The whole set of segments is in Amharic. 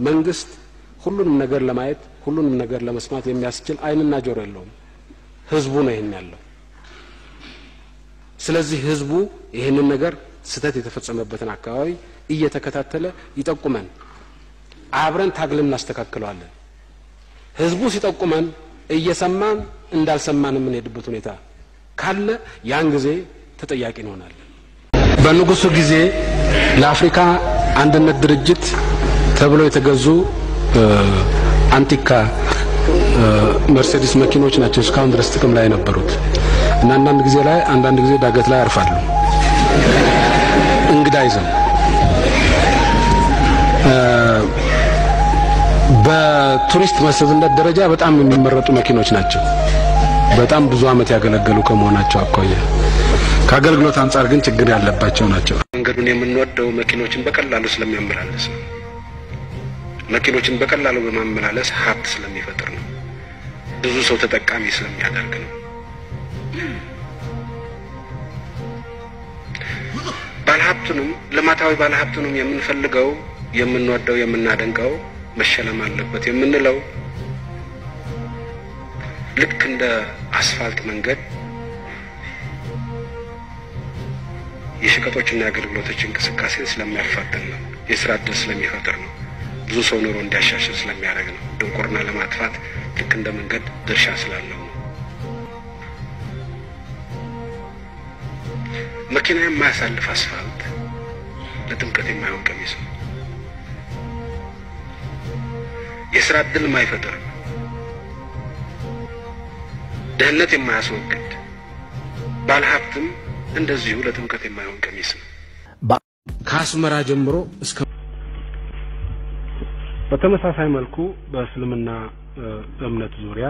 መንግስት ሁሉንም ነገር ለማየት ሁሉንም ነገር ለመስማት የሚያስችል ዓይንና ጆሮ የለውም። ህዝቡ ነው ይህን ያለው። ስለዚህ ህዝቡ ይህንን ነገር ስህተት የተፈጸመበትን አካባቢ እየተከታተለ ይጠቁመን፣ አብረን ታግለን እናስተካክለዋለን። ህዝቡ ሲጠቁመን እየሰማን እንዳልሰማን የምንሄድበት ሁኔታ ካለ ያን ጊዜ ተጠያቂ እንሆናለን። በንጉሱ ጊዜ ለአፍሪካ አንድነት ድርጅት ተብለው የተገዙ አንቲካ መርሴዲስ መኪኖች ናቸው እስካሁን ድረስ ጥቅም ላይ የነበሩት እና አንዳንድ ጊዜ ላይ አንዳንድ ጊዜ ዳገት ላይ ያርፋሉ እንግዳ ይዘው በቱሪስት መስህብነት ደረጃ በጣም የሚመረጡ መኪኖች ናቸው። በጣም ብዙ ዓመት ያገለገሉ ከመሆናቸው አኳያ ከአገልግሎት አንጻር ግን ችግር ያለባቸው ናቸው። መንገዱን የምንወደው መኪኖችን በቀላሉ ስለሚያመላለስ ነው። መኪኖችን በቀላሉ በማመላለስ ሀብት ስለሚፈጥር ነው። ብዙ ሰው ተጠቃሚ ስለሚያደርግ ነው። ባለሀብቱንም ልማታዊ ባለሀብቱንም የምንፈልገው የምንወደው የምናደንቀው መሸለም አለበት የምንለው ልክ እንደ አስፋልት መንገድ የሸቀጦችና የአገልግሎቶች እንቅስቃሴን ስለሚያፋጥን ነው። የስራ እድል ስለሚፈጥር ነው። ብዙ ሰው ኑሮ እንዲያሻሽል ስለሚያደርግ ነው። ድንቁርና ለማጥፋት ልክ እንደ መንገድ ድርሻ ስላለው ነው። መኪና የማያሳልፍ አስፋልት ለጥምቀት የማይሆን ቀሚስ ነው። የስራ እድል የማይፈጥር ድህነት የማያስወግድ ባለሀብትም እንደዚሁ ለጥምቀት የማይሆን ቀሚስ ነው። ከአስመራ ጀምሮ እስከ በተመሳሳይ መልኩ በእስልምና እምነት ዙሪያ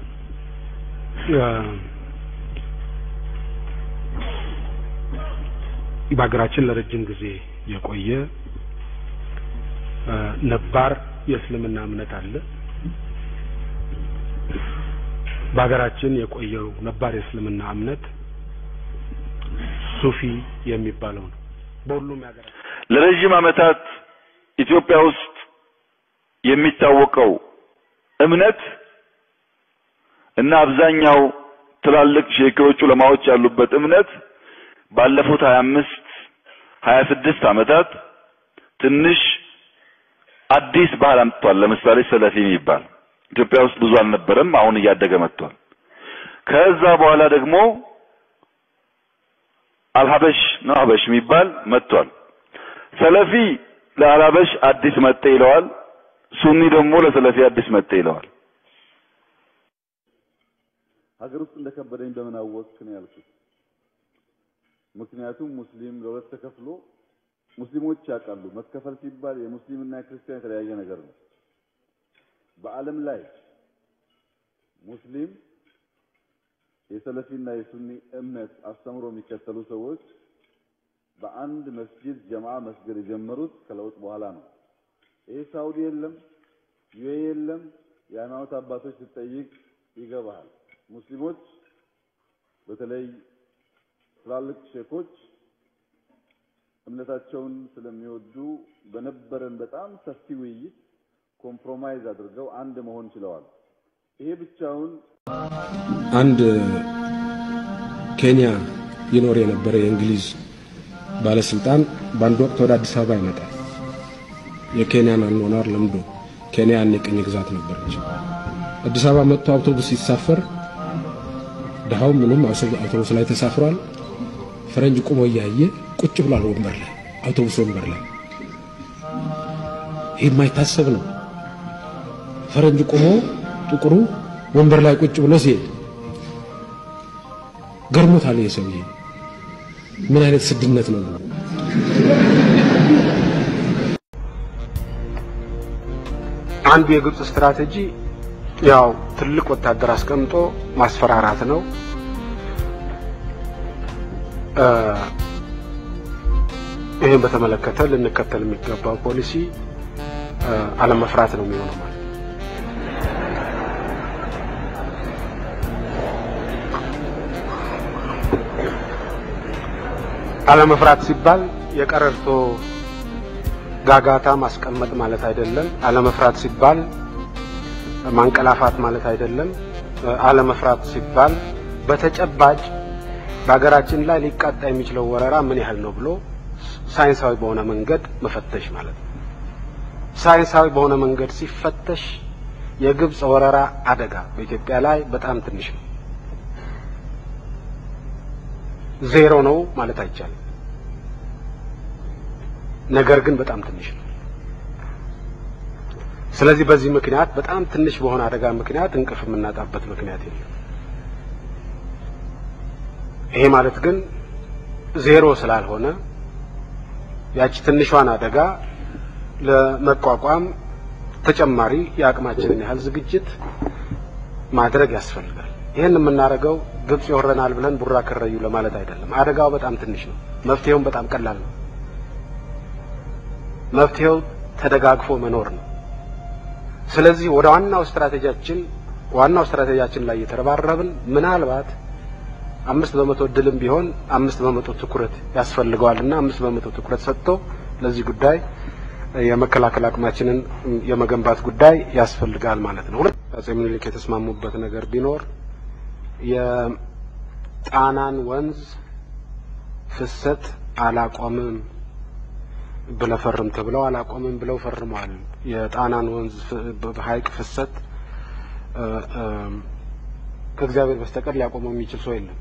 በሀገራችን ለረጅም ጊዜ የቆየ ነባር የእስልምና እምነት አለ። በሀገራችን የቆየው ነባር የእስልምና እምነት ሱፊ የሚባለው ነው። በሁሉም የሀገራችን ለረጅም ዓመታት ኢትዮጵያ ውስጥ የሚታወቀው እምነት እና አብዛኛው ትላልቅ ሼኮች ዑለማዎች ያሉበት እምነት ባለፉት 25 26 ዓመታት ትንሽ አዲስ ባህል አምጥቷል። ለምሳሌ ሰለፊ የሚባል ኢትዮጵያ ውስጥ ብዙ አልነበረም፣ አሁን እያደገ መጥቷል። ከዛ በኋላ ደግሞ አልሀበሽ ነው ሀበሽ የሚባል መጥቷል። ሰለፊ ለአልሀበሽ አዲስ መጤ ይለዋል። ሱኒ ደግሞ ለሰለፊ አዲስ መጤ ይለዋል። ሀገር ውስጥ እንደከበደኝ በምን አወቅክ ነው ያልኩት። ምክንያቱም ሙስሊም ለሁለት ተከፍሎ ሙስሊሞች ያውቃሉ። መከፈል ሲባል የሙስሊምና የክርስቲያን የተለያየ ነገር ነው። በዓለም ላይ ሙስሊም የሰለፊና የሱኒ እምነት አስተምሮ የሚከተሉ ሰዎች በአንድ መስጂድ ጀማዓ መስገድ የጀመሩት ከለውጥ በኋላ ነው። ይሄ ሳውዲ የለም፣ ዩኤ የለም። የሃይማኖት አባቶች ስትጠይቅ ይገባሃል። ሙስሊሞች በተለይ ትላልቅ ሼኮች እምነታቸውን ስለሚወዱ በነበረን በጣም ሰፊ ውይይት ኮምፕሮማይዝ አድርገው አንድ መሆን ችለዋል። ይሄ ብቻውን አንድ ኬንያ ይኖር የነበረ የእንግሊዝ ባለስልጣን በአንድ ወቅት ወደ አዲስ አበባ ይመጣል። የኬንያን አኗኗር ለምዶ ኬንያ ያኔ ቅኝ ግዛት ነበረች። አዲስ አበባ መጥቶ አውቶቡስ ሲሳፈር ድሃው ምንም አውቶቡስ ላይ ተሳፍሯል። ፈረንጅ ቁሞ እያየ ቁጭ ብሏል ወንበር ላይ አውቶቡስ ወንበር ላይ። ይህ የማይታሰብ ነው። ፈረንጅ ቁሞ ጥቁሩ ወንበር ላይ ቁጭ ብሎ ሲሄድ ገርሞታል። ይሄ ሰውዬ ምን አይነት ስድነት ነው? አንዱ የግብጽ ስትራቴጂ ያው ትልቅ ወታደር አስቀምጦ ማስፈራራት ነው። ይህን በተመለከተ ልንከተል የሚገባው ፖሊሲ አለመፍራት ነው የሚሆነው ማለት ነው። አለመፍራት ሲባል የቀረርቶ ጋጋታ ማስቀመጥ ማለት አይደለም። አለመፍራት ሲባል ማንቀላፋት ማለት አይደለም። አለመፍራት ሲባል በተጨባጭ በሀገራችን ላይ ሊቃጣ የሚችለው ወረራ ምን ያህል ነው ብሎ ሳይንሳዊ በሆነ መንገድ መፈተሽ ማለት ነው። ሳይንሳዊ በሆነ መንገድ ሲፈተሽ የግብጽ ወረራ አደጋ በኢትዮጵያ ላይ በጣም ትንሽ ነው። ዜሮ ነው ማለት አይቻልም። ነገር ግን በጣም ትንሽ ነው። ስለዚህ በዚህ ምክንያት በጣም ትንሽ በሆነ አደጋ ምክንያት እንቅልፍ የምናጣበት ምክንያት የለም። ይሄ ማለት ግን ዜሮ ስላልሆነ ያቺ ትንሿን አደጋ ለመቋቋም ተጨማሪ የአቅማችንን ያህል ዝግጅት ማድረግ ያስፈልጋል። ይህን የምናደርገው ግብጽ ይወረናል ብለን ቡራ ከረዩ ለማለት አይደለም። አደጋው በጣም ትንሽ ነው። መፍትሄውም በጣም ቀላል ነው። መፍትሄው ተደጋግፎ መኖር ነው። ስለዚህ ወደ ዋናው ስትራቴጂያችን ዋናው ስትራቴጂያችን ላይ እየተረባረብን ምናልባት አምስት በመቶ እድልም ቢሆን አምስት በመቶ ትኩረት ያስፈልገዋልና አምስት በመቶ ትኩረት ሰጥቶ ለዚህ ጉዳይ የመከላከል አቅማችንን የመገንባት ጉዳይ ያስፈልጋል ማለት ነው። ሁለት አጼ ምኒልክ የተስማሙበት ነገር ቢኖር የጣናን ወንዝ ፍሰት አላቆምም ብለህ ፈርም ተብለው አላቆምም ብለው ፈርመዋል። የጣናን ወንዝ ሐይቅ ፍሰት ከእግዚአብሔር በስተቀር ሊያቆመው የሚችል ሰው የለም።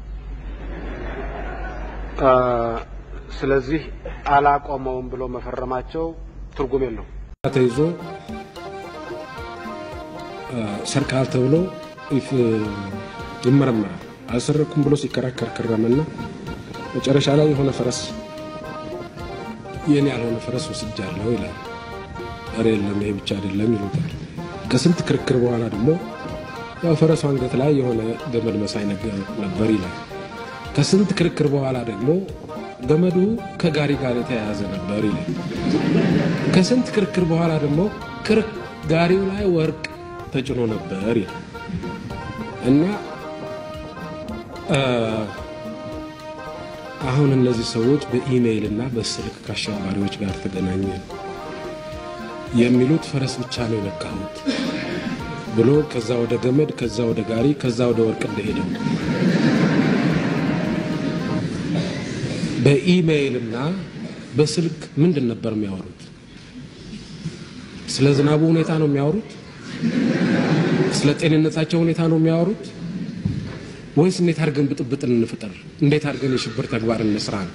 ስለዚህ አላቆመውም ብሎ መፈረማቸው ትርጉም የለው። ተይዞ ሰርቃል ተብሎ ይመረመራል። አልሰረኩም ብሎ ሲከራከር ከረመና መጨረሻ ላይ የሆነ ፈረስ የኔ ያልሆነ ፈረስ ወስጃለሁ ይላል። ኧረ የለም ይሄ ብቻ አይደለም ይሉታል። ከስንት ክርክር በኋላ ደግሞ ያው ፈረሱ አንገት ላይ የሆነ ገመድ መሳይ ነገር ነበር ይላል። ከስንት ክርክር በኋላ ደግሞ ገመዱ ከጋሪ ጋር የተያያዘ ነበር ይላል። ከስንት ክርክር በኋላ ደግሞ ጋሪው ላይ ወርቅ ተጭኖ ነበር ይላል እና አሁን እነዚህ ሰዎች በኢሜይል እና በስልክ ከአሸባሪዎች ጋር ተገናኘ የሚሉት ፈረስ ብቻ ነው የነካሁት ብሎ ከዛ ወደ ገመድ ከዛ ወደ ጋሪ ከዛ ወደ ወርቅ እንደሄደው በኢሜይልና በስልክ ምንድን ነበር የሚያወሩት? ስለ ዝናቡ ሁኔታ ነው የሚያወሩት? ስለ ጤንነታቸው ሁኔታ ነው የሚያወሩት? ወይስ እንዴት አድርገን ብጥብጥን እንፍጠር፣ እንዴት አድርገን የሽብር ተግባር እንስራ ነው?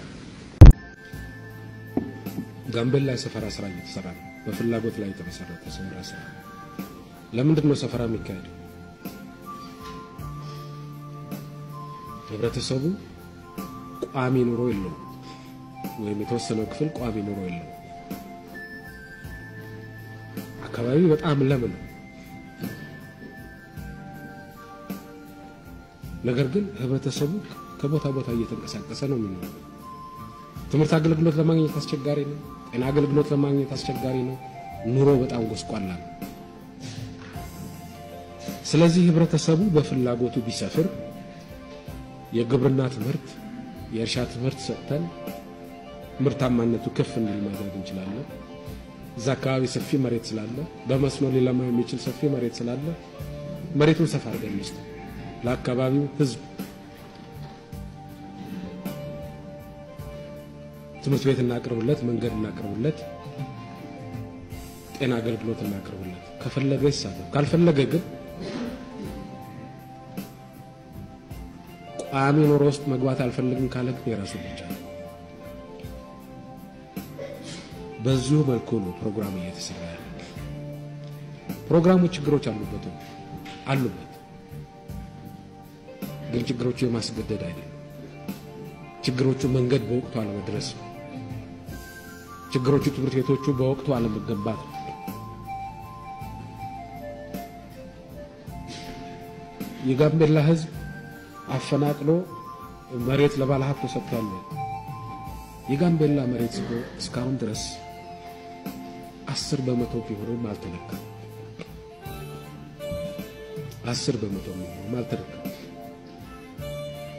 ጋምቤላ የሰፈራ ስራ እየተሰራ ነው። በፍላጎት ላይ የተመሰረተ ሰፈራ ስራ። ለምንድን ነው ሰፈራ የሚካሄደው? ህብረተሰቡ ቋሚ ኑሮ የለውም፣ ወይም የተወሰነው ክፍል ቋሚ ኑሮ የለውም። አካባቢው በጣም ለም ነው። ነገር ግን ህብረተሰቡ ከቦታ ቦታ እየተንቀሳቀሰ ነው የሚኖረው። ትምህርት አገልግሎት ለማግኘት አስቸጋሪ ነው። ጤና አገልግሎት ለማግኘት አስቸጋሪ ነው። ኑሮ በጣም ጎስቋላ ነው። ስለዚህ ህብረተሰቡ በፍላጎቱ ቢሰፍር የግብርና ትምህርት፣ የእርሻ ትምህርት ሰጥተን ምርታማነቱ ከፍ እንዲል ማድረግ እንችላለን። እዛ አካባቢ ሰፊ መሬት ስላለ በመስኖ ሊለማ የሚችል ሰፊ መሬት ስላለ መሬቱን ሰፋ አድርገን እንስጥ ለአካባቢው ህዝብ ትምህርት ቤት እናቅርብለት፣ መንገድ እናቅርብለት፣ ጤና አገልግሎት እናቅርብለት። ከፈለገ ይሳተፍ፣ ካልፈለገ ግን ቋሚ ኑሮ ውስጥ መግባት አልፈልግም ካለ ግን የራሱ ብቻ ነው። በዚሁ መልኩ ነው ፕሮግራም እየተሰራ ያለ። ፕሮግራሙ ችግሮች አሉበት አሉበት፣ ግን ችግሮቹ የማስገደድ አይደለም። ችግሮቹ መንገድ በወቅቱ አለመድረስ ነው። ችግሮቹ ትምህርት ቤቶቹ በወቅቱ አለመገንባት ነው። የጋምቤላ ህዝብ አፈናቅሎ መሬት ለባለሀብት ተሰጥቷል። የጋምቤላ መሬት እስካሁን ድረስ አስር በመቶ ቢሆንም አልተነካም። አስር በመቶ ቢሆንም አልተነካም።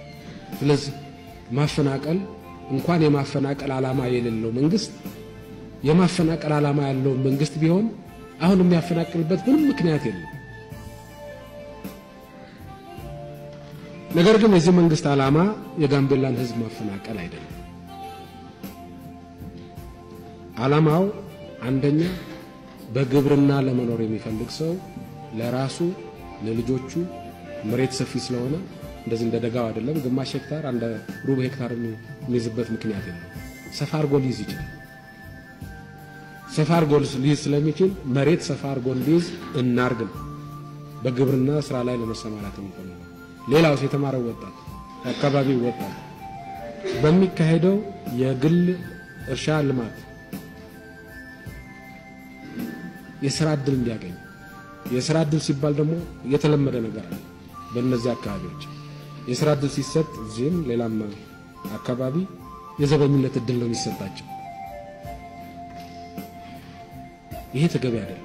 ስለዚህ ማፈናቀል እንኳን የማፈናቀል ዓላማ የሌለው መንግስት የማፈናቀል ዓላማ ያለው መንግስት ቢሆን አሁን የሚያፈናቅልበት ምንም ምክንያት የለም። ነገር ግን የዚህ መንግስት ዓላማ የጋምቤላን ህዝብ ማፈናቀል አይደለም። ዓላማው አንደኛ በግብርና ለመኖር የሚፈልግ ሰው ለራሱ ለልጆቹ መሬት ሰፊ ስለሆነ እንደዚህ እንደ ደጋው አይደለም። ግማሽ ሄክታር አንድ ሩብ ሄክታር የሚይዝበት ምክንያት የለም። ሰፋ አድርጎ ሊይዝ ይችላል። ሰፋ አድርጎ ሊይዝ ስለሚችል መሬት ሰፋ አድርጎ ሊይዝ እናርግ ነው በግብርና ስራ ላይ ለመሰማራት የሚፈልገው። ሌላውስ የተማረው ወጣት የአካባቢው ወጣት በሚካሄደው የግል እርሻ ልማት የስራ እድል እንዲያገኝ የስራ እድል ሲባል ደግሞ የተለመደ ነገር አለ። በእነዚህ አካባቢዎች የስራ እድል ሲሰጥ እዚህም ሌላም አካባቢ የዘበኝነት እድል ነው የሚሰጣቸው። ይሄ ተገቢ አይደለም።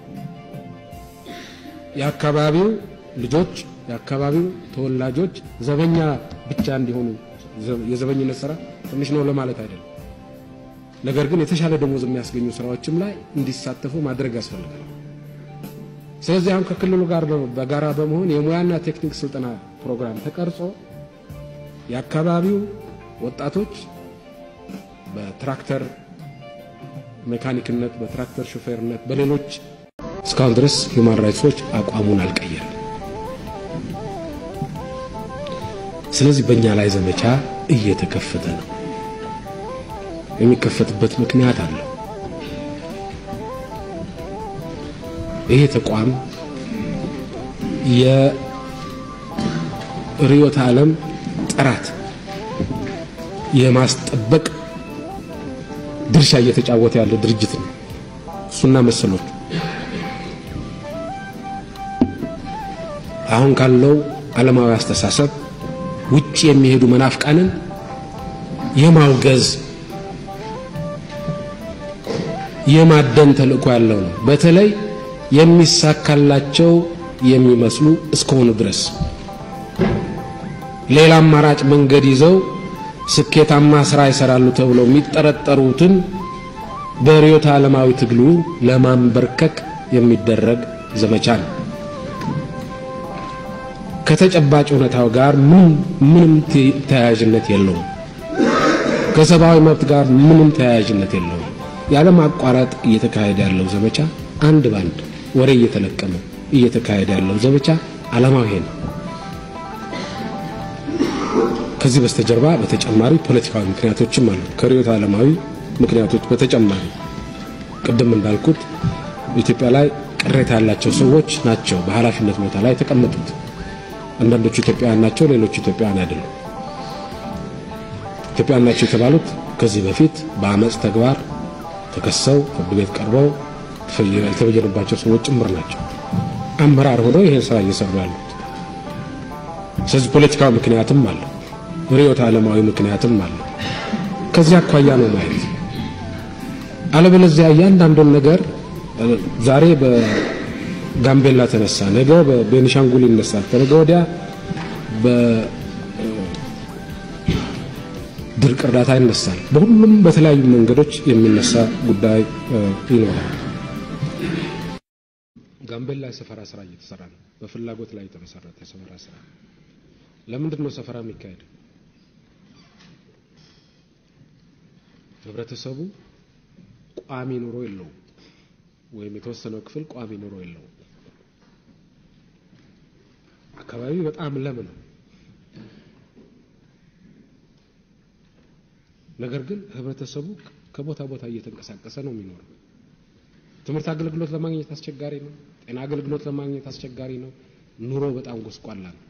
የአካባቢው ልጆች የአካባቢው ተወላጆች ዘበኛ ብቻ እንዲሆኑ የዘበኝነት ስራ ትንሽ ነው ለማለት አይደለም። ነገር ግን የተሻለ ደሞዝ የሚያስገኙ ስራዎችም ላይ እንዲሳተፉ ማድረግ ያስፈልጋል። ስለዚህ አሁን ከክልሉ ጋር በጋራ በመሆን የሙያና ቴክኒክ ስልጠና ፕሮግራም ተቀርጾ የአካባቢው ወጣቶች በትራክተር ሜካኒክነት፣ በትራክተር ሾፌርነት፣ በሌሎች እስካሁን ድረስ ሂውማን ራይትሶች አቋሙን አልቀየርም። ስለዚህ በእኛ ላይ ዘመቻ እየተከፈተ ነው። የሚከፈትበት ምክንያት አለው። ይሄ ተቋም የርዕዮተ ዓለም ጥራት የማስጠበቅ ድርሻ እየተጫወተ ያለ ድርጅት ነው። እሱና መሰሎቹ አሁን ካለው ዓለማዊ አስተሳሰብ ውጭ የሚሄዱ መናፍቃንን የማውገዝ የማደን ተልእኮ ያለው ነው። በተለይ የሚሳካላቸው የሚመስሉ እስከሆኑ ድረስ ሌላ አማራጭ መንገድ ይዘው ስኬታማ ስራ ይሰራሉ ተብለው የሚጠረጠሩትን በርዕዮተ ዓለማዊ ትግሉ ለማንበርከክ የሚደረግ ዘመቻ ነው። ከተጨባጭ እውነታው ጋር ምንም ተያያዥነት የለውም። ከሰብአዊ መብት ጋር ምንም ተያያዥነት የለውም። ያለማቋረጥ እየተካሄደ ያለው ዘመቻ አንድ ባንድ ወሬ እየተለቀመ እየተካሄደ ያለው ዘመቻ ዓላማው ይሄ ነው። ከዚህ በስተጀርባ በተጨማሪ ፖለቲካዊ ምክንያቶችም አሉ። ከርዕዮተ ዓለማዊ ምክንያቶች በተጨማሪ ቅድም እንዳልኩት ኢትዮጵያ ላይ ቅሬታ ያላቸው ሰዎች ናቸው በኃላፊነት ቦታ ላይ የተቀመጡት። አንዳንዶቹ ኢትዮጵያውያን ናቸው፣ ሌሎቹ ኢትዮጵያውያን አይደሉም። ኢትዮጵያውያን ናቸው የተባሉት ከዚህ በፊት በአመፅ ተግባር ተከሰው ፍርድ ቤት ቀርበው የተበየነባቸው ሰዎች ጭምር ናቸው። አመራር ሆነው ይሄን ስራ እየሰሩ ያሉት። ስለዚህ ፖለቲካዊ ምክንያትም አለ፣ ርዕዮተ ዓለማዊ ምክንያትም አለ። ከዚህ አኳያ ነው ማየት። አለበለዚያ እያንዳንዱን ነገር ዛሬ በጋምቤላ ተነሳ፣ ነገ በቤኒሻንጉል ይነሳል፣ ከነገ ወዲያ ድርቅ እርዳታ ይነሳል። በሁሉም በተለያዩ መንገዶች የሚነሳ ጉዳይ ይኖራል። ጋምቤላ የሰፈራ ስራ እየተሰራ ነው። በፍላጎት ላይ የተመሰረተ የሰፈራ ስራ። ለምንድን ነው ሰፈራ የሚካሄደው? ህብረተሰቡ ቋሚ ኑሮ የለውም፣ ወይም የተወሰነው ክፍል ቋሚ ኑሮ የለውም። አካባቢው በጣም ለም ነው። ነገር ግን ህብረተሰቡ ከቦታ ቦታ እየተንቀሳቀሰ ነው የሚኖረው። ትምህርት አገልግሎት ለማግኘት አስቸጋሪ ነው። ጤና አገልግሎት ለማግኘት አስቸጋሪ ነው። ኑሮ በጣም ጎስቋላ ነው።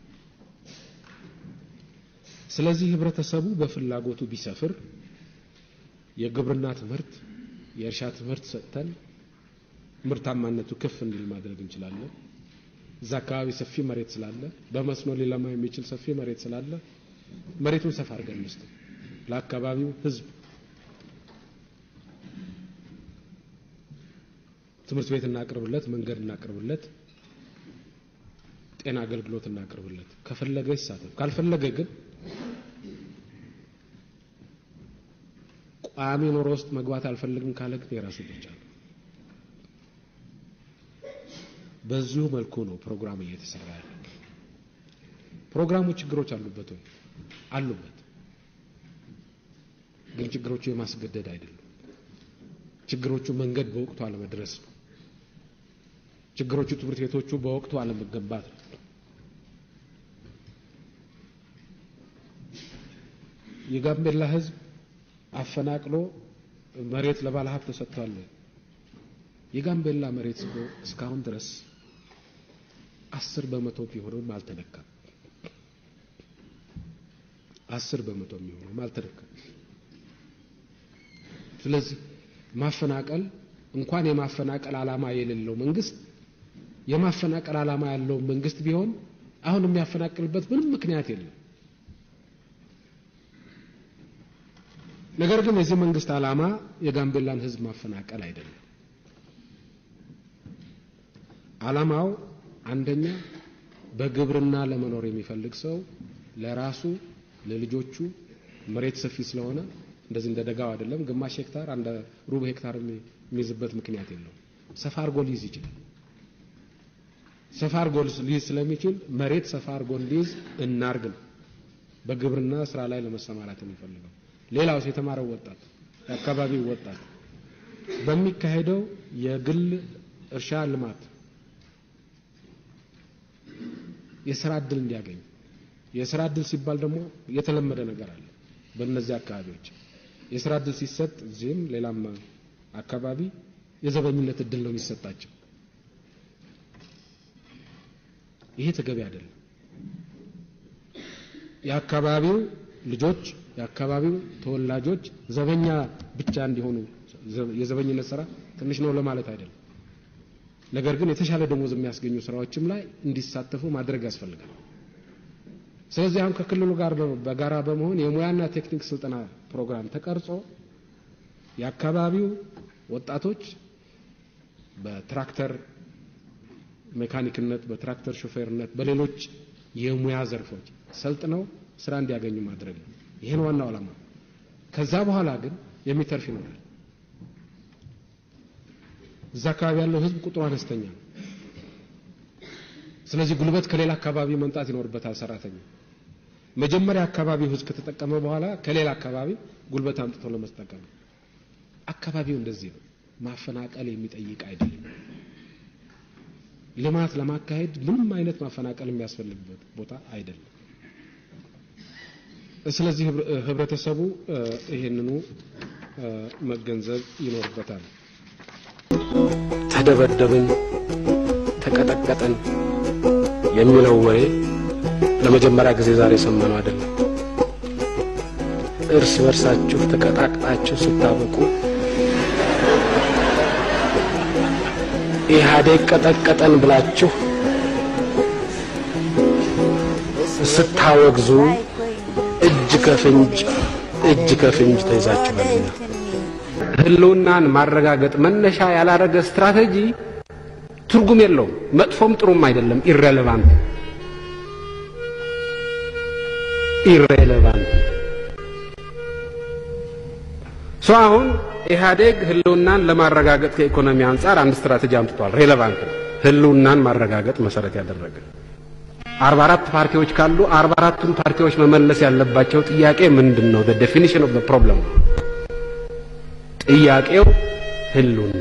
ስለዚህ ህብረተሰቡ በፍላጎቱ ቢሰፍር የግብርና ትምህርት፣ የእርሻ ትምህርት ሰጥተን ምርታማነቱ ከፍ እንዲል ማድረግ እንችላለን። እዛ አካባቢ ሰፊ መሬት ስላለ በመስኖ ሊለማ የሚችል ሰፊ መሬት ስላለ መሬቱን ሰፋ አድርገን እንስጥ ለአካባቢው ህዝብ ትምህርት ቤት እናቅርብለት፣ መንገድ እናቅርብለት፣ ጤና አገልግሎት እናቅርብለት። ከፈለገ ይሳተፍ፣ ካልፈለገ ግን ቋሚ ኑሮ ውስጥ መግባት አልፈልግም ካለ ግን የራሱ ብቻ ነው። በዚሁ መልኩ ነው ፕሮግራም እየተሰራ ያለ። ፕሮግራሙ ችግሮች አሉበት ወይ? አሉበት። ግን ችግሮቹ የማስገደድ አይደሉም። ችግሮቹ መንገድ በወቅቱ አለመድረስ ነው። ችግሮቹ ትምህርት ቤቶቹ በወቅቱ አለመገንባት ነው። የጋምቤላ ሕዝብ አፈናቅሎ መሬት ለባለ ሀብት ተሰጥቷል። የጋምቤላ መሬት እስካሁን ድረስ አስር በመቶ ቢሆንም አልተነካም። አስር በመቶ የሚሆነውም አልተነካም። ስለዚህ ማፈናቀል እንኳን የማፈናቀል ዓላማ የሌለው መንግስት የማፈናቀል ዓላማ ያለው መንግስት ቢሆን አሁን የሚያፈናቅልበት ምንም ምክንያት የለም። ነገር ግን የዚህ መንግስት ዓላማ የጋምቤላን ህዝብ ማፈናቀል አይደለም። ዓላማው አንደኛ በግብርና ለመኖር የሚፈልግ ሰው ለራሱ ለልጆቹ መሬት ሰፊ ስለሆነ እንደዚህ እንደ ደጋው አይደለም። ግማሽ ሄክታር አንድ ሩብ ሄክታር የሚይዝበት ምክንያት የለውም። ሰፋ አድርጎ ሊይዝ ይችላል። ሰፋ አድርጎ ሊይዝ ስለሚችል መሬት ሰፋ አድርጎ ሊይዝ እናርግ ነው በግብርና ስራ ላይ ለመሰማራት የሚፈልገው። ሌላው የተማረው ወጣት የአካባቢው ወጣት በሚካሄደው የግል እርሻ ልማት የስራ እድል እንዲያገኝ የስራ እድል ሲባል ደግሞ የተለመደ ነገር አለ። በእነዚህ አካባቢዎች የስራ እድል ሲሰጥ እዚህም ሌላም አካባቢ የዘበኝነት እድል ነው የሚሰጣቸው። ይሄ ተገቢ አይደለም። የአካባቢው ልጆች የአካባቢው ተወላጆች ዘበኛ ብቻ እንዲሆኑ የዘበኝነት ስራ ትንሽ ነው ለማለት አይደለም። ነገር ግን የተሻለ ደሞዝ የሚያስገኙ ስራዎችም ላይ እንዲሳተፉ ማድረግ ያስፈልጋል። ስለዚህ አሁን ከክልሉ ጋር በጋራ በመሆን የሙያና ቴክኒክ ስልጠና ፕሮግራም ተቀርጾ የአካባቢው ወጣቶች በትራክተር ሜካኒክነት፣ በትራክተር ሾፌርነት፣ በሌሎች የሙያ ዘርፎች ሰልጥነው ስራ እንዲያገኙ ማድረግ ነው። ይህን ዋናው ዓላማ። ከዛ በኋላ ግን የሚተርፍ ይኖራል። እዛ አካባቢ ያለው ህዝብ ቁጥሩ አነስተኛ ነው። ስለዚህ ጉልበት ከሌላ አካባቢ መምጣት ይኖርበታል። ሰራተኛ መጀመሪያ አካባቢው ህዝብ ከተጠቀመ በኋላ ከሌላ አካባቢ ጉልበት አምጥቶ ለመስጠቀም አካባቢው እንደዚህ ነው። ማፈናቀል የሚጠይቅ አይደለም። ልማት ለማካሄድ ምንም አይነት ማፈናቀል የሚያስፈልግበት ቦታ አይደለም። ስለዚህ ህብረተሰቡ ይሄንኑ መገንዘብ ይኖርበታል። ተደበደብን፣ ተቀጠቀጠን የሚለው ወሬ ለመጀመሪያ ጊዜ ዛሬ የሰማነው አይደለም። እርስ በርሳችሁ ተቀጣቅጣችሁ ስታበቁ ኢህአዴግ ቀጠቀጠን ብላችሁ ስታወግዙ እጅ ከፍንጅ እጅ ከፍንጅ ተይዛችኋልና ህልውናን ማረጋገጥ መነሻ ያላረገ ስትራቴጂ ትርጉም የለውም። መጥፎም ጥሩም አይደለም። ኢሬሌቫንት ኢሬሌቫንት ሶ አሁን ኢህአዴግ ህልውናን ለማረጋገጥ ከኢኮኖሚ አንጻር አንድ ስትራቴጂ አምጥቷል። ሬሌቫንት ነው። ህልውናን ማረጋገጥ መሰረት ያደረገ አርባ አራት ፓርቲዎች ካሉ አርባ አራቱን ፓርቲዎች መመለስ ያለባቸው ጥያቄ ምንድን ነው? the definition of the problem ጥያቄው ህልውና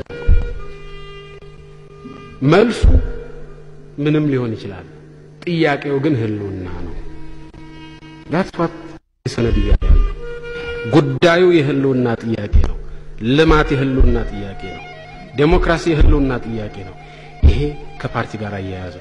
መልሱ ምንም ሊሆን ይችላል። ጥያቄው ግን ህልውና ነው። that's what ሰነድ እያለ ያለው ጉዳዩ የህልውና ጥያቄ ነው። ልማት የህልውና ጥያቄ ነው። ዴሞክራሲ የህልውና ጥያቄ ነው። ይሄ ከፓርቲ ጋር አያያዘ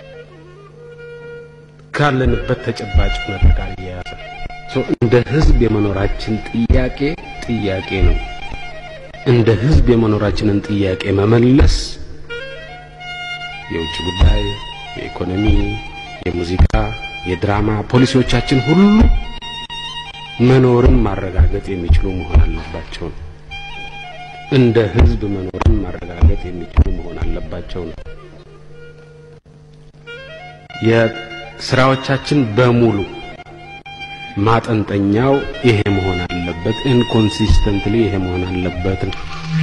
ካለንበት ተጨባጭ ሁኔታ ጋር አያያዘ እንደ ህዝብ የመኖራችን ጥያቄ ጥያቄ ነው። እንደ ህዝብ የመኖራችንን ጥያቄ መመለስ የውጭ ጉዳይ፣ የኢኮኖሚ፣ የሙዚቃ፣ የድራማ ፖሊሲዎቻችን ሁሉ መኖርን ማረጋገጥ የሚችሉ መሆን አለባቸው ነው። እንደ ህዝብ መኖርን ማረጋገጥ የሚችሉ መሆን አለባቸው ነው። የስራዎቻችን በሙሉ ማጠንጠኛው ይሄ መሆን አለበት። አለበት። ኢንኮንሲስተንትሊ ይሄ መሆን አለበት ነው።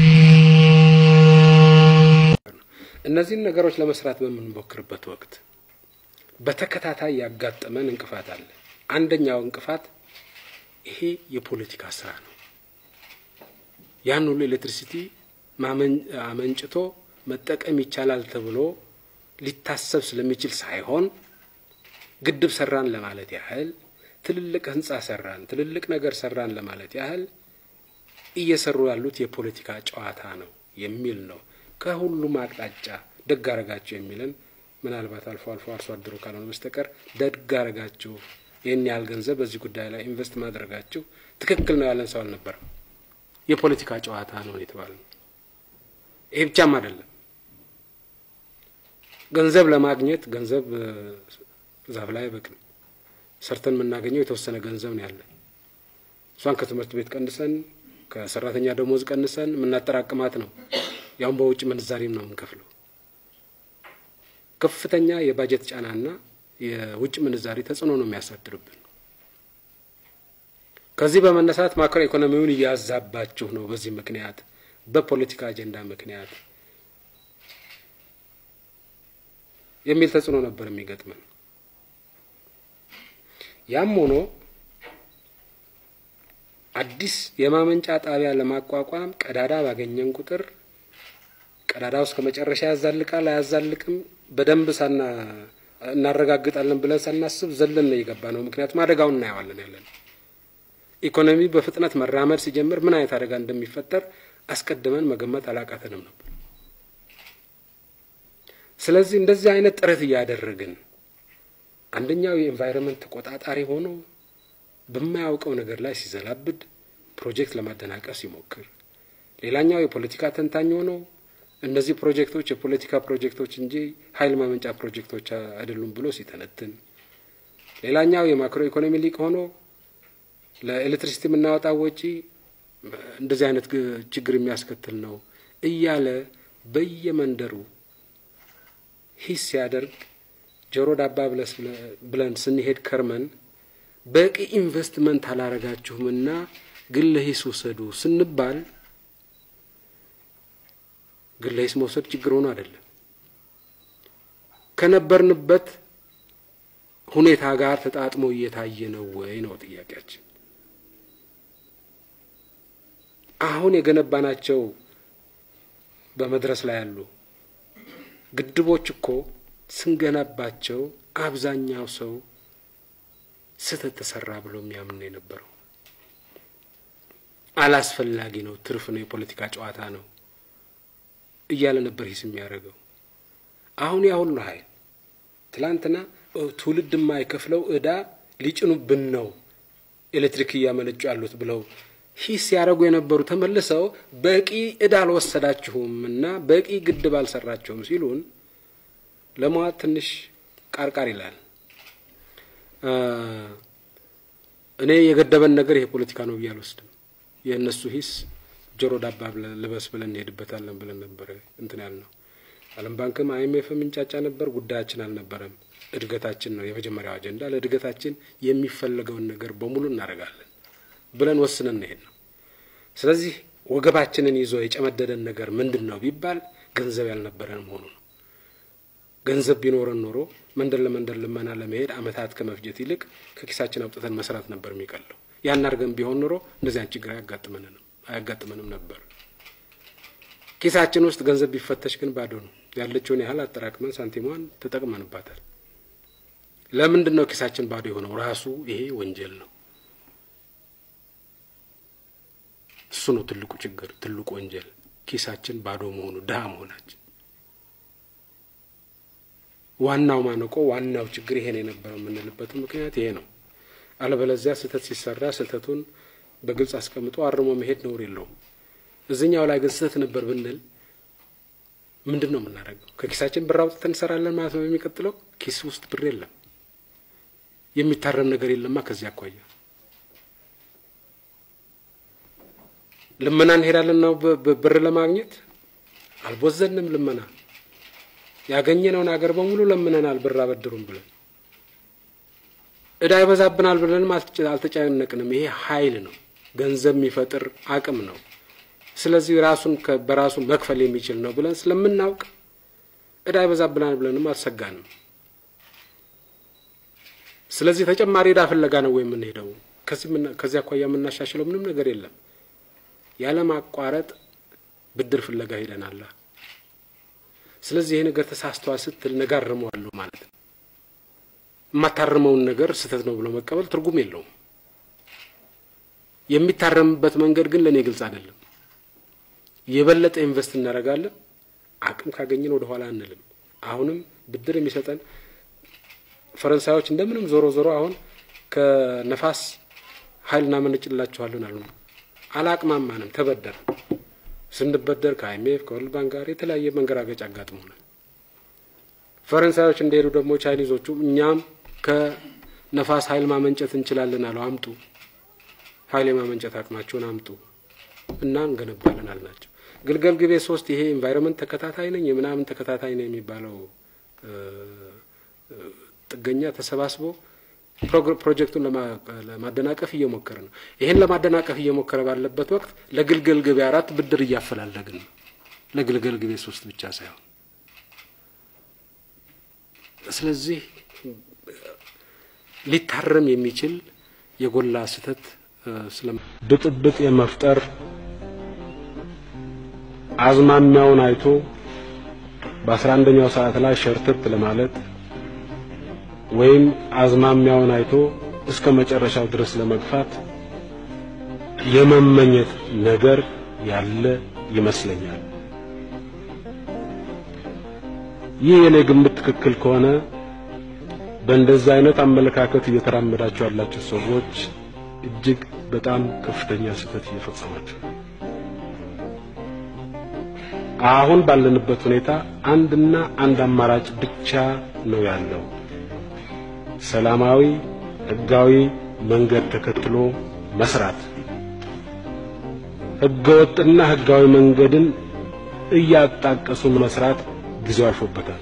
እነዚህን ነገሮች ለመስራት በምንሞክርበት ወቅት በተከታታይ ያጋጠመን እንቅፋት አለ። አንደኛው እንቅፋት ይሄ የፖለቲካ ስራ ነው። ያን ሁሉ ኤሌክትሪሲቲ አመንጭቶ መጠቀም ይቻላል ተብሎ ሊታሰብ ስለሚችል ሳይሆን ግድብ ሰራን ለማለት ያህል ትልልቅ ህንጻ ሰራን፣ ትልልቅ ነገር ሰራን ለማለት ያህል እየሰሩ ያሉት የፖለቲካ ጨዋታ ነው የሚል ነው። ከሁሉም አቅጣጫ ደግ አረጋችሁ የሚለን ምናልባት አልፎ አልፎ አርሶ አደሩ ካልሆነ በስተቀር ደግ አረጋችሁ፣ ይህን ያህል ገንዘብ በዚህ ጉዳይ ላይ ኢንቨስት ማድረጋችሁ ትክክል ነው ያለን ሰው አልነበረም። የፖለቲካ ጨዋታ ነው የተባለ ነው። ይሄ ብቻም አይደለም። ገንዘብ ለማግኘት ገንዘብ ዛፍ ላይ አይበቅልም። ሰርተን የምናገኘው የተወሰነ ገንዘብ ነው ያለን። እሷን ከትምህርት ቤት ቀንሰን ከሰራተኛ ደሞዝ ቀንሰን የምናጠራቅማት ነው። ያውም በውጭ ምንዛሬም ነው የምንከፍለው። ከፍተኛ የባጀት ጫናና የውጭ ምንዛሬ ተጽዕኖ ነው የሚያሳድርብን። ከዚህ በመነሳት ማክሮ ኢኮኖሚውን እያዛባችሁ ነው። በዚህ ምክንያት በፖለቲካ አጀንዳ ምክንያት የሚል ተጽዕኖ ነበር የሚገጥመን። ያም ሆኖ አዲስ የማመንጫ ጣቢያ ለማቋቋም ቀዳዳ ባገኘን ቁጥር ቀዳዳው እስከ መጨረሻ ያዛልቃል አያዛልቅም በደንብ ሳና እናረጋግጣለን ብለን ሳናስብ ዘለን ነው የገባ ነው። ምክንያቱም አደጋውን እናየዋለን ያለን ኢኮኖሚ በፍጥነት መራመድ ሲጀምር ምን አይነት አደጋ እንደሚፈጠር አስቀድመን መገመት አላቃተንም ነበር። ስለዚህ እንደዚህ አይነት ጥረት እያደረግን አንደኛው የኤንቫይሮንመንት ተቆጣጣሪ ሆኖ በማያውቀው ነገር ላይ ሲዘላብድ ፕሮጀክት ለማደናቀፍ ሲሞክር፣ ሌላኛው የፖለቲካ ተንታኝ ሆኖ እነዚህ ፕሮጀክቶች የፖለቲካ ፕሮጀክቶች እንጂ ኃይል ማመንጫ ፕሮጀክቶች አይደሉም ብሎ ሲተነትን፣ ሌላኛው የማክሮ ኢኮኖሚ ሊቅ ሆኖ ለኤሌክትሪሲቲ የምናወጣው ወጪ እንደዚህ አይነት ችግር የሚያስከትል ነው እያለ በየመንደሩ ሂስ ሲያደርግ ጆሮ ዳባ ብለን ስንሄድ ከርመን በቂ ኢንቨስትመንት አላረጋችሁምና ግለ ሂስ ውሰዱ ስንባል ግለ ሂስ መውሰድ ችግር ሆኖ አይደለም። ከነበርንበት ሁኔታ ጋር ተጣጥሞ እየታየ ነው ወይ ነው ጥያቄያችን። አሁን የገነባናቸው በመድረስ ላይ ያሉ ግድቦች እኮ ስንገነባቸው አብዛኛው ሰው ስህተት ተሰራ ብሎ የሚያምን ነው የነበረው። አላስፈላጊ ነው፣ ትርፍ ነው፣ የፖለቲካ ጨዋታ ነው እያለ ነበር ሂስ የሚያደርገው። አሁን ያ ሁሉ ኃይል ትላንትና ትውልድ የማይከፍለው እዳ ሊጭኑብን ነው ኤሌክትሪክ እያመነጩ ያሉት ብለው ሂስ ሲያደርጉ የነበሩ ተመልሰው በቂ እዳ አልወሰዳችሁም እና በቂ ግድብ አልሰራችሁም ሲሉን ለመዋጥ ትንሽ ቃርቃር ይላል። እኔ የገደበን ነገር ይሄ ፖለቲካ ነው ብዬ አልወስድም። የእነሱ ሂስ ጆሮ ዳባ ልበስ ብለን እንሄድበታለን ብለን ነበረ እንትን ያልነው። ዓለም ባንክም አይኤምኤፍም እንጫጫ ነበር። ጉዳያችን አልነበረም። እድገታችን ነው የመጀመሪያው አጀንዳ። ለእድገታችን የሚፈለገውን ነገር በሙሉ እናደርጋለን ብለን ወስነን እንሄድ ነው። ስለዚህ ወገባችንን ይዞ የጨመደደን ነገር ምንድን ነው ቢባል ገንዘብ ያልነበረን መሆኑ ነው። ገንዘብ ቢኖረን ኖሮ መንደር ለመንደር ልመና ለመሄድ አመታት ከመፍጀት ይልቅ ከኪሳችን አውጥተን መስራት ነበር የሚቀለው። ያን አድርገን ቢሆን ኖሮ እንደዚያን ችግር አያጋጥመንም አያጋጥመንም ነበር። ኪሳችን ውስጥ ገንዘብ ቢፈተሽ ግን ባዶ ነው። ያለችውን ያህል አጠራቅመን ሳንቲሟን ተጠቅመንባታል። ለምንድን ነው ኪሳችን ባዶ የሆነው? ራሱ ይሄ ወንጀል ነው። እሱ ነው ትልቁ ችግር፣ ትልቁ ወንጀል ኪሳችን ባዶ መሆኑ፣ ድሀ መሆናችን። ዋናው ማነቆ፣ ዋናው ችግር ይሄን የነበረው የምንልበት ምክንያት ይሄ ነው። አለበለዚያ ስህተት ሲሰራ ስህተቱን በግልጽ አስቀምጦ አርሞ መሄድ ነውር የለውም። እዚኛው ላይ ግን ስህተት ነበር ብንል ምንድን ነው የምናደርገው? ከኪሳችን ብር አውጥተን እንሰራለን ማለት ነው። የሚቀጥለው ኪስ ውስጥ ብር የለም፣ የሚታረም ነገር የለማ። ከዚህ አኳያ ልመና እንሄዳለን ነው ብር ለማግኘት አልቦዘንም። ልመና ያገኘነውን ሀገር በሙሉ ለምነናል፣ ብር አበድሩም ብለን እዳ ይበዛብናል ብለንም አልተጨነቅንም። ይሄ ኃይል ነው። ገንዘብ የሚፈጥር አቅም ነው። ስለዚህ ራሱን በራሱ መክፈል የሚችል ነው ብለን ስለምናውቅ እዳ ይበዛብናል ብለንም አልሰጋንም። ስለዚህ ተጨማሪ እዳ ፍለጋ ነው ወይ የምንሄደው? ከዚህ አኳያ የምናሻሽለው ምንም ነገር የለም። ያለማቋረጥ ብድር ፍለጋ ሄደናላ። ስለዚህ ይሄ ነገር ተሳስተዋል ስትል ነገ አርመዋለሁ ማለት ነው። የማታርመውን ነገር ስህተት ነው ብሎ መቀበል ትርጉም የለውም። የሚታረምበት መንገድ ግን ለእኔ ግልጽ አይደለም። የበለጠ ኢንቨስት እናደርጋለን። አቅም ካገኘን ወደ ኋላ አንልም። አሁንም ብድር የሚሰጠን ፈረንሳዮች እንደምንም ዞሮ ዞሮ አሁን ከነፋስ ኃይል እናመነጭላችኋለን አሉ። አላቅማማንም፣ ተበደር ስንበደር ከአይኤምኤፍ ከወርልድ ባንክ ጋር የተለያየ መንገራገጭ አጋጥሞናል። ፈረንሳዮች እንደሄዱ ደግሞ ቻይኒዞቹ እኛም ከነፋስ ኃይል ማመንጨት እንችላለን አሉ። አምጡ፣ ኃይል የማመንጨት አቅማችሁን አምጡ እና እንገነባለን አልናቸው። ግልገል ግቤ ሶስት ይሄ ኤንቫይሮንመንት ተከታታይ ነኝ የምናምን ተከታታይ ነው የሚባለው ጥገኛ ተሰባስቦ ፕሮጀክቱን ለማደናቀፍ እየሞከረ ነው። ይሄን ለማደናቀፍ እየሞከረ ባለበት ወቅት ለግልገል ግቤ አራት ብድር እያፈላለግን ነው። ለግልገል ግቤ ሶስት ብቻ ሳይሆን ስለዚህ ሊታረም የሚችል የጎላ ስህተት ስለ ብጥብጥ የመፍጠር አዝማሚያውን አይቶ በአስራ አንደኛው ሰዓት ላይ ሸርተት ለማለት ወይም አዝማሚያውን አይቶ እስከ መጨረሻው ድረስ ለመግፋት የመመኘት ነገር ያለ ይመስለኛል። ይህ የኔ ግምት ትክክል ከሆነ በእንደዚህ አይነት አመለካከት እየተራመዳችሁ ያላችሁ ሰዎች እጅግ በጣም ከፍተኛ ስህተት እየፈጸማችሁ አሁን ባለንበት ሁኔታ አንድና አንድ አማራጭ ብቻ ነው ያለው። ሰላማዊ ህጋዊ መንገድ ተከትሎ መስራት። ህገወጥና ህጋዊ መንገድን እያጣቀሱ መስራት ጊዜው አልፎበታል።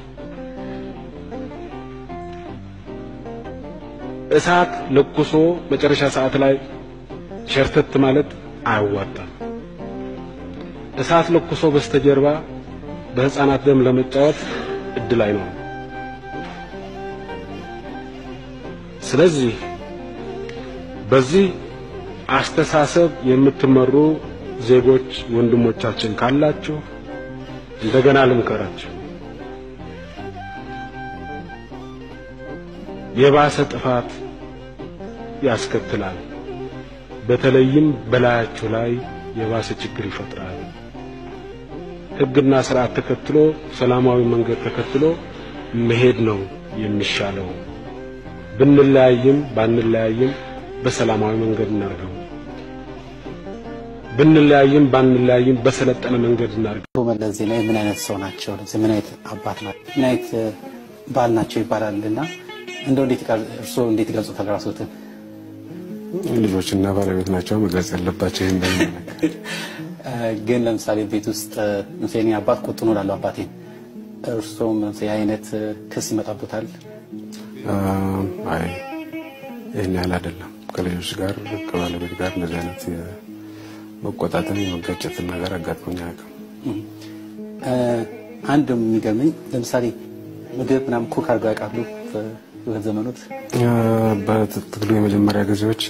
እሳት ለኩሶ መጨረሻ ሰዓት ላይ ሸርተት ማለት አያዋጣም። እሳት ለኩሶ በስተጀርባ በህፃናት ደም ለመጫወት እድል አይኖርም። ስለዚህ በዚህ አስተሳሰብ የምትመሩ ዜጎች ወንድሞቻችን ካላችሁ እንደገና ልምከራችሁ። የባሰ ጥፋት ያስከትላል። በተለይም በላያችሁ ላይ የባሰ ችግር ይፈጥራል። ህግና ስርዓት ተከትሎ ሰላማዊ መንገድ ተከትሎ መሄድ ነው የሚሻለው። ብንለያይም ባንለያይም በሰላማዊ መንገድ እናርገው። ብንለያይም ባንለያይም በሰለጠነ መንገድ እናርገው። አቶ መለስ ዜናዊ ምን አይነት ሰው ናቸው? ምን አይነት አባት ናቸው? ምን አይነት ባል ናቸው ይባላልና እንደው እንዴት እርስዎ እንዴት ይገልጹታል ራስዎትን? ልጆችና ባለቤት ናቸው መግለጽ ያለባቸው። ይህን ግን ለምሳሌ ቤት ውስጥ ለምሳሌ እኔ አባት ቁጡ ነው እላለሁ አባቴን። እርስዎም ለምሳሌ አይነት ክስ ይመጣቦታል? አይ ይህን ያህል አይደለም። ከልጆች ጋር ከባለቤት ጋር እንደዚህ አይነት የመቆጣትን የመጋጨትን ነገር አጋጥሞኝ አያውቅም። አንድ የሚገርመኝ ለምሳሌ ምግብ ምናምን ኩክ አድርገው ያውቃሉ? በህይወት ዘመኖት በትግሉ የመጀመሪያ ጊዜዎች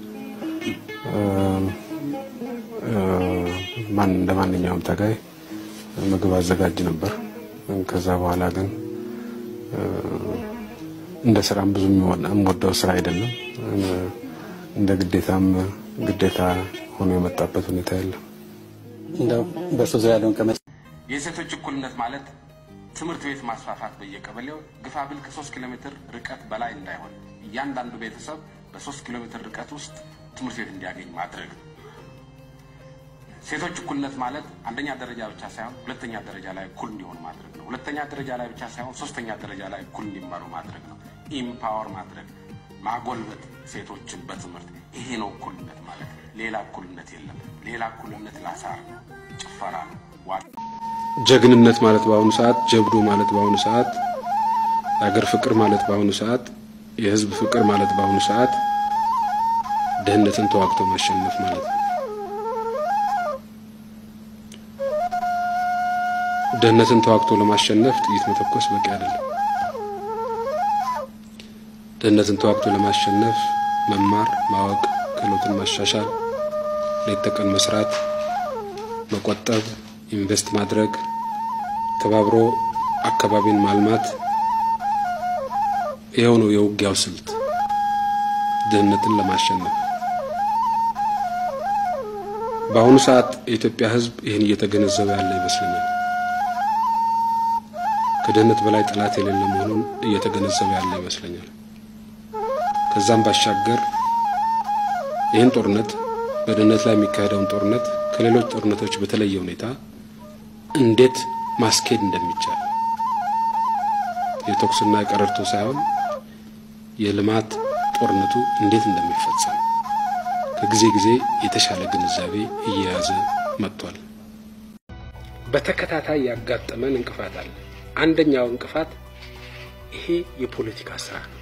ማን እንደ ማንኛውም ታጋይ ምግብ አዘጋጅ ነበር። ከዛ በኋላ ግን እንደ ስራም ብዙ የምወደው ስራ አይደለም። እንደ ግዴታም ግዴታ ሆኖ የመጣበት ሁኔታ የለም። እንደው በእርሶ ዙሪያ ያለውን ቀመጥ የሴቶች እኩልነት ማለት ትምህርት ቤት ማስፋፋት በየቀበሌው ግፋብል ከሶስት ኪሎ ሜትር ርቀት በላይ እንዳይሆን እያንዳንዱ ቤተሰብ በሶስት ኪሎ ሜትር ርቀት ውስጥ ትምህርት ቤት እንዲያገኝ ማድረግ ነው። ሴቶች እኩልነት ማለት አንደኛ ደረጃ ብቻ ሳይሆን ሁለተኛ ደረጃ ላይ እኩል እንዲሆኑ ማድረግ ነው። ሁለተኛ ደረጃ ላይ ብቻ ሳይሆን ሶስተኛ ደረጃ ላይ እኩል እንዲማሩ ማድረግ ነው። ኢምፓወር ማድረግ ማጎልበት ሴቶችን በትምህርት ይሄ ነው እኩልነት ማለት። ሌላ እኩልነት የለም። ሌላ እኩልነት ላሳር ነው፣ ጭፈራ ነው። ጀግንነት ማለት በአሁኑ ሰዓት ጀብዱ ማለት በአሁኑ ሰዓት የሀገር ፍቅር ማለት በአሁኑ ሰዓት የህዝብ ፍቅር ማለት በአሁኑ ሰዓት ድህነትን ተዋግቶ ማሸነፍ ማለት ነው። ድህነትን ተዋግቶ ለማሸነፍ ጥይት መተኮስ በቂ አይደለም። ድህነትን ተዋግቶ ለማሸነፍ መማር፣ ማወቅ፣ ክህሎትን ማሻሻል፣ ሌት ተቀን መስራት፣ መቆጠብ፣ ኢንቨስት ማድረግ፣ ተባብሮ አካባቢን ማልማት ይኸው ነው የውጊያው ስልት ድህነትን ለማሸነፍ። በአሁኑ ሰዓት የኢትዮጵያ ሕዝብ ይህን እየተገነዘበ ያለ ይመስለኛል። ከድህነት በላይ ጠላት የሌለ መሆኑን እየተገነዘበ ያለ ይመስለኛል። ከዛም ባሻገር ይህን ጦርነት በድህነት ላይ የሚካሄደውን ጦርነት ከሌሎች ጦርነቶች በተለየ ሁኔታ እንዴት ማስኬድ እንደሚቻል የተኩስና የቀረርቶ ሳይሆን የልማት ጦርነቱ እንዴት እንደሚፈጸም ከጊዜ ጊዜ የተሻለ ግንዛቤ እየያዘ መጥቷል። በተከታታይ ያጋጠመን እንቅፋት አለ። አንደኛው እንቅፋት ይሄ የፖለቲካ ስራ ነው።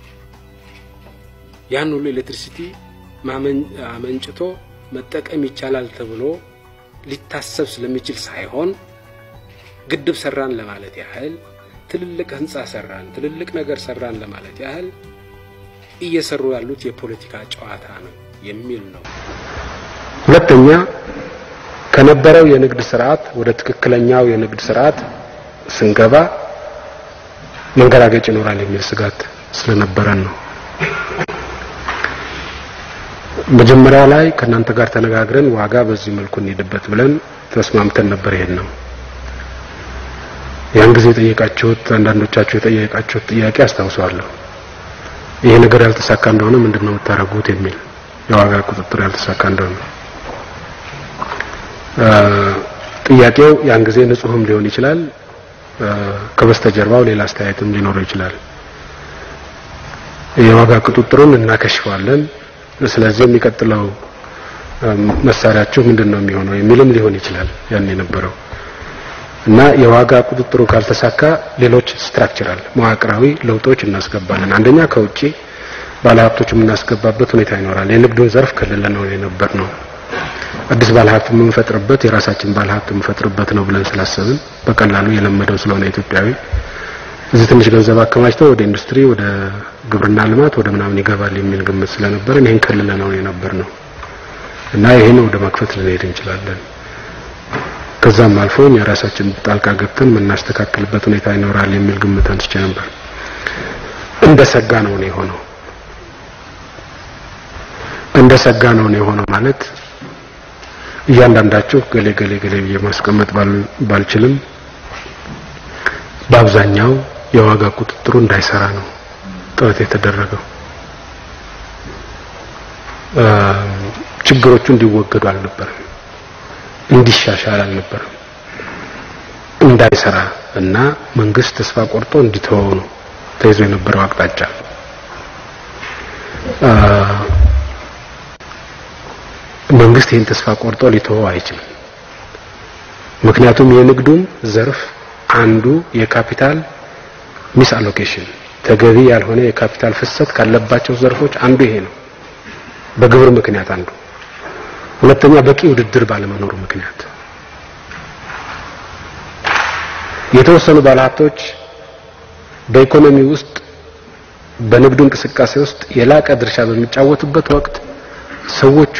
ያን ሁሉ ኤሌክትሪሲቲ አመንጭቶ መጠቀም ይቻላል ተብሎ ሊታሰብ ስለሚችል ሳይሆን ግድብ ሰራን ለማለት ያህል ትልልቅ ህንፃ ሰራን፣ ትልልቅ ነገር ሰራን ለማለት ያህል እየሰሩ ያሉት የፖለቲካ ጨዋታ ነው የሚል ነው። ሁለተኛ ከነበረው የንግድ ስርዓት ወደ ትክክለኛው የንግድ ስርዓት ስንገባ መንገራገጭ ይኖራል የሚል ስጋት ስለነበረን ነው። መጀመሪያ ላይ ከእናንተ ጋር ተነጋግረን ዋጋ በዚህ መልኩ እንሄድበት ብለን ተስማምተን ነበር። ይሄን ነው ያን ጊዜ የጠየቃችሁት አንዳንዶቻችሁ የጠየቃችሁት ጥያቄ አስታውሰዋለሁ። ይሄ ነገር ያልተሳካ እንደሆነ ምንድን ነው የምታደርጉት የሚል የዋጋ ቁጥጥር ያልተሳካ እንደሆነ ጥያቄው ያን ጊዜ ንጹህም ሊሆን ይችላል፣ ከበስተጀርባው ሌላ አስተያየትም ሊኖረው ይችላል። የዋጋ ቁጥጥሩን እናከሽፈዋለን፣ ስለዚህ የሚቀጥለው መሳሪያችሁ ምንድን ነው የሚሆነው የሚልም ሊሆን ይችላል ያን የነበረው እና የዋጋ ቁጥጥሩ ካልተሳካ ሌሎች ስትራክቸራል መዋቅራዊ ለውጦች እናስገባለን። አንደኛ ከውጪ ባለሀብቶች የምናስገባበት ሁኔታ ይኖራል። የንግዱን ዘርፍ ክልል ነው የነበር ነው አዲስ ባለሀብት የምንፈጥርበት የራሳችን ባለሀብት የምንፈጥርበት ነው ብለን ስላሰብን በቀላሉ የለመደው ስለሆነ ኢትዮጵያዊ እዚህ ትንሽ ገንዘብ አከማችተው ወደ ኢንዱስትሪ፣ ወደ ግብርና ልማት፣ ወደ ምናምን ይገባል የሚል ግምት ስለነበረን ይህን ክልል ነው የነበር ነው እና ይህን ወደ መክፈት ልንሄድ እንችላለን። ከዛም አልፎ እኛ ራሳችን ጣልቃ ገብተን የምናስተካክልበት ሁኔታ ይኖራል የሚል ግምት አንስቼ ነበር። እንደ ሰጋ ነው ነው የሆነው። እንደ ሰጋ ነው ነው የሆነው ማለት እያንዳንዳችሁ ገሌ ገሌ ገሌ ብዬ ማስቀመጥ ባልችልም በአብዛኛው የዋጋ ቁጥጥሩ እንዳይሰራ ነው ጥረት የተደረገው። ችግሮቹ እንዲወገዱ አልነበረም፣ እንዲሻሻል አልነበረም፣ እንዳይሰራ እና መንግስት ተስፋ ቆርጦ እንዲተወው ነው ተይዞ የነበረው አቅጣጫ። መንግስት ይህን ተስፋ ቆርጦ ሊተወው አይችልም። ምክንያቱም የንግዱም ዘርፍ አንዱ የካፒታል ሚስ አሎኬሽን ተገቢ ያልሆነ የካፒታል ፍሰት ካለባቸው ዘርፎች አንዱ ይሄ ነው። በግብር ምክንያት አንዱ፣ ሁለተኛ በቂ ውድድር ባለመኖሩ ምክንያት የተወሰኑ ባለሀብቶች በኢኮኖሚ ውስጥ በንግዱ እንቅስቃሴ ውስጥ የላቀ ድርሻ በሚጫወቱበት ወቅት ሰዎቹ